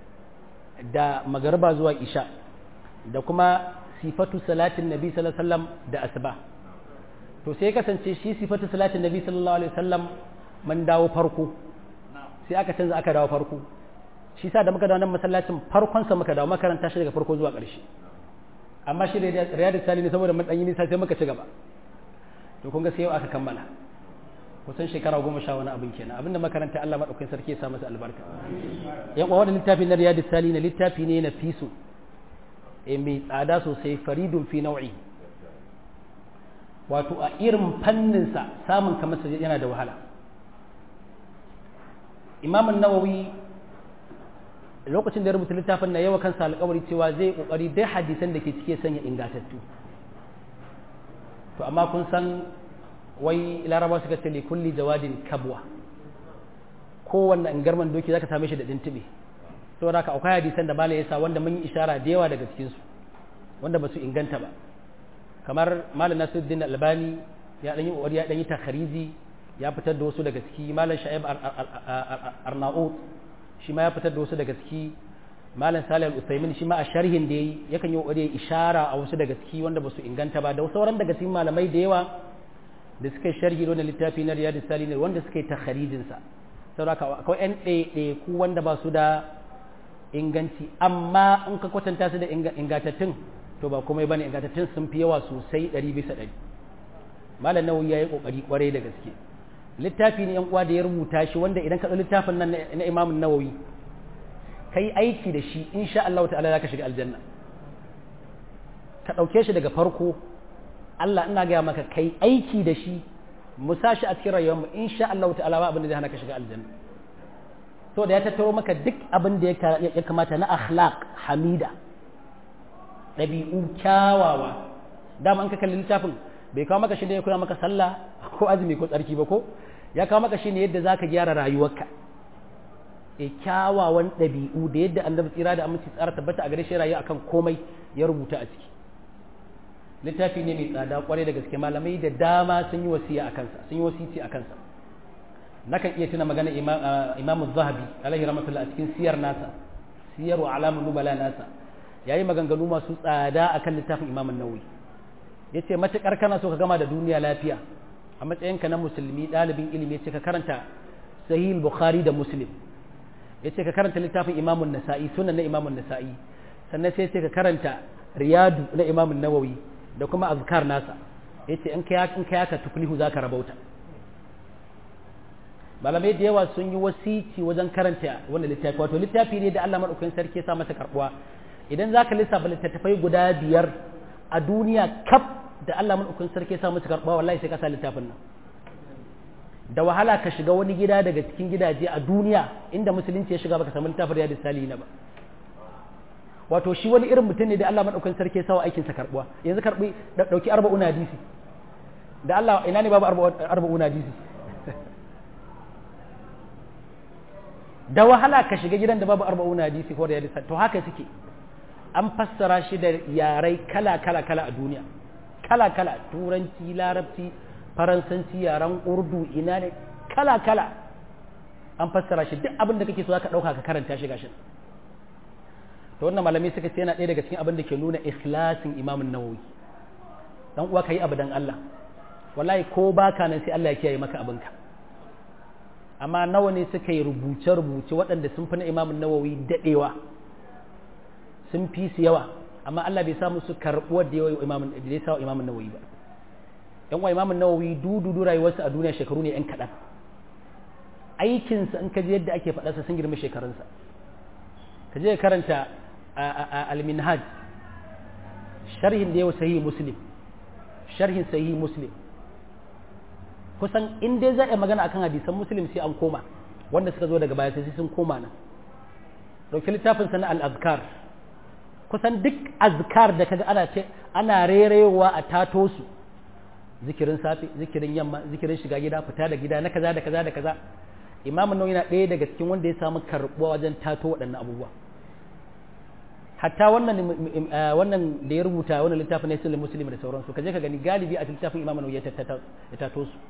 da magarba zuwa isha da kuma sifatu salatin nabi sallallahu alaihi wasallam da asuba to sai kasance shi sifatu salatin nabi sallallahu alaihi wasallam mun dawo farko sai aka canza aka dawo farko shi sa da muka dawo nan masallacin farkon sa muka dawo makaranta shi daga farko zuwa ƙarshe amma shi riyadu sali ne saboda mun ɗanyi nisa sai muka ci gaba to kun ga sai yau aka kammala kusan shekara goma sha wani abin kenan abinda makaranta Allah maɗaukakin sarki ya sa masa albarka yan uwa wannan littafi na riyadu sali na littafi ne na fiso e mai tsada sosai faridun fi nau'i wato a irin fanninsa samun kamar yana da wahala imamun nawawi lokacin da ya rubuta littafin na yawa kansa alkawari cewa zai kokari dai hadisan da ke cike sanya ingatattu to amma kun san wai laraba suka ce li kulli jawadin kabwa kowanne ingarman doki zaka same shi da dintube saboda haka akwai hadisan da malai yasa wanda mun yi ishara da yawa daga cikin su wanda ba su inganta ba kamar malam Nasiruddin Albani ya dan yi kokari ya dan yi takhariji ya fitar da wasu daga ciki malam sha'ib arnaut shi ma ya fitar da wasu daga ciki malam salih al-usaimin shi ma a sharhin da yayi yakan yi kokari ishara a wasu daga ciki wanda basu inganta ba da sauran daga cikin malamai da yawa da suka yi sharhi da littafi na riyadus salihin wanda suka yi takharijin sa saboda akwai yan ɗaiɗai ku wanda ba su da inganci amma in ka kwatanta su da ingantattun to ba komai bane ingantattun sun fi yawa sosai ɗari bisa ɗari malam nawawi ya yi kokari kwarai da gaske littafi ne yan uwa da ya rubuta shi wanda idan ka ɗau littafin nan na imamun nawawi kai aiki da shi insha Allah ta'ala zaka shiga aljanna ka ɗauke shi daga farko Allah ina gaya maka kai aiki da shi mu sa shi a cikin rayuwarmu insha Allah ta'ala ba abin da zai hana ka shiga aljanna to da ya tattaro maka duk abin da ya kamata na akhlaq hamida ɗabi'u kyawawa dama an ka kalli littafin bai kawo maka shi ne ya koya maka sallah ko azumi ko tsarki ba ko ya kawo maka shi ne yadda zaka gyara rayuwarka e kyawawan ɗabi'u da yadda annabi tsira da aminci tsara tabbata a gare shi rayu akan komai ya rubuta a ciki littafi ne mai tsada kwarai da gaske malamai da dama sun yi wasiya a kansa sun yi wasici a kansa nakan iya tuna magana imamu zahabi alaihi rahmatullah a cikin siyar nasa siyar wa alamun nubala nasa yayi maganganu masu tsada akan littafin imamun nawawi yace matukar kana so ka gama da duniya lafiya a matsayinka na musulmi ɗalibin ilimi yace ka karanta sahih bukhari da muslim ya ce ka karanta littafin imamun nasa'i sunan na imamun nasa'i sannan sai ce ka karanta riyadu na imamun nawawi da kuma azkar nasa ya ce in ka yaka tuflihu za ka rabauta malamai da yawa sun yi wasici wajen karanta wanda littafi wato littafi ne da Allah maɗaukakin sarki ya sa masa karɓuwa idan za ka lissafa littattafai guda biyar a duniya kaf da Allah maɗaukakin sarki ya sa masa karɓuwa wallahi sai ka sa littafin nan da wahala ka shiga wani gida daga cikin gidaje a duniya inda musulunci ya shiga baka samu littafin riyadu salihina ba wato shi wani irin mutum ne da Allah madaukakin sarki ya sawa aikin sa karbuwa yanzu karbi dauki arba'una hadisi da Allah ina ne babu arba'una hadisi da wahala ka shiga gidan da babu arba'una hadisi ko riyadu to haka suke an fassara shi da yarai kala kala kala a duniya kala kala turanci larabci faransanci yaren urdu ina ne kala-kala an fassara shi duk abin da kake so ka ɗauka ka karanta shi gashin to wannan malamai suka ce yana ɗaya daga cikin abin da ke nuna ikhlasin imamun nawawi dan uwa ka yi abu dan Allah wallahi ko baka nan sai Allah ya kiyaye maka abinka amma nawa ne suka yi rubuce-rubuce waɗanda sun fi na imamun nawawi daɗewa sun fi su yawa amma Allah bai samu su karɓuwar da yawa imamun da ya sa imamun nawawi ba yan wa imamun nawawi dududu rayuwarsa a duniya shekaru ne yan kaɗan aikinsa in ka je yadda ake faɗarsa sun girma shekarunsa ka je karanta al-minhaj sharhin da yau sahihi muslim sharhin sahihi muslim kusan in dai za a magana akan hadisan muslim sai an koma wanda suka zo daga baya sai sun koma nan ɗauki littafin sana al-azkar kusan duk azkar da kaga ana ce ana rerewa a tato su zikirin safe zikirin yamma zikirin shiga gida fita da gida na kaza da kaza da kaza imamun nawawi yana ɗaya daga cikin wanda ya samu karɓuwa wajen tato waɗannan abubuwa hatta wannan wannan da ya rubuta wannan littafin na sunan muslim da sauransu kaje ka gani galibi a littafin imamun nawawi ya tato su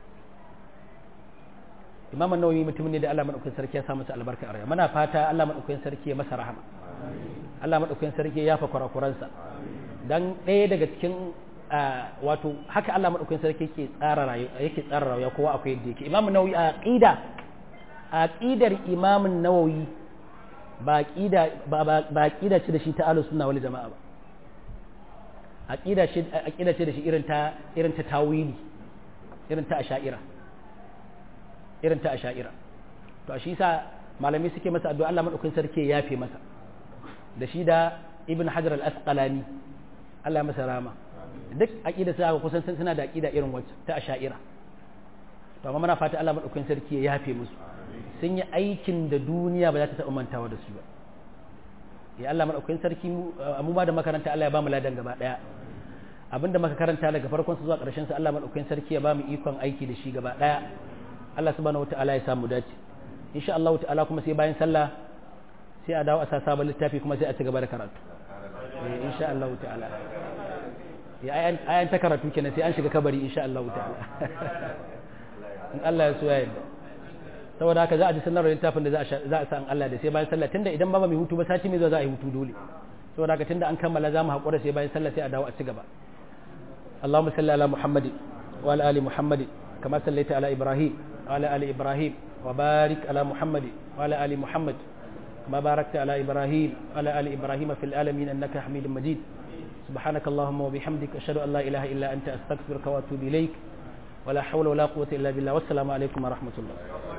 imamun nawawi mutum ne da Allah madaukakin sarki ya sa masa albarka a rayuwa muna fata Allah madaukakin sarki ya masa rahama Allah madaukakin sarki ya yafa kurakuransa dan ɗaya daga cikin wato haka Allah madaukakin sarki yake tsara rayuwa yake tsara rayuwa kowa akwai yadda yake Imam Nawawi a aqida aqidar Imam Nawawi ba aqida ba ba aqida ce da shi ta ahlus sunna wal jamaa ba aqida ce aqida ce da shi irin ta irin ta tawili irin ta asha'ira irin ta asha'ira to shi sa malamai suke masa addu'a Allah madaukakin sarki ya yafe masa da shi da Ibn Hajar al-Asqalani Allah masa rama duk aqida sai kusan suna da aqida irin wacce ta asha'ira to amma muna fata Allah madaukakin sarki ya yafe musu sun yi aikin da duniya ba za ta taɓa mantawa da su ba ya Allah madaukakin sarki mu ma da makaranta Allah ya ba mu ladan gaba daya abinda muka karanta daga farkon su zuwa ƙarshen sa Allah madaukakin sarki ya ba mu ikon aiki da shi gaba daya Allah subhanahu wataala ya samu dace insha Allah ta'ala kuma sai bayan sallah sai a dawo a sa sabon littafi kuma sai a ci gaba da karatu insha Allah ta'ala ayan ta karatu kenan sai an shiga kabari insha Allah ta'ala in Allah ya so ya yarda saboda haka za a ji sanarwar littafin da za a sa in Allah da sai bayan sallah tunda idan ba mai hutu ba sati mai zuwa za a yi hutu dole saboda haka tunda an kammala za mu haƙura sai bayan sallah sai a dawo a ci gaba Allahumma salli ala Muhammad wa ala ali Muhammad kama sallaita ala Ibrahim wa ala ali Ibrahim wa barik ala Muhammad wa ala ali Muhammad kama barakta ala Ibrahim wa ala ali Ibrahim fil alamin innaka Hamidum Majid سبحانك اللهم وبحمدك أشهد أن لا إله إلا أنت أستغفرك وأتوب إليك ولا حول ولا قوة إلا بالله والسلام عليكم ورحمة الله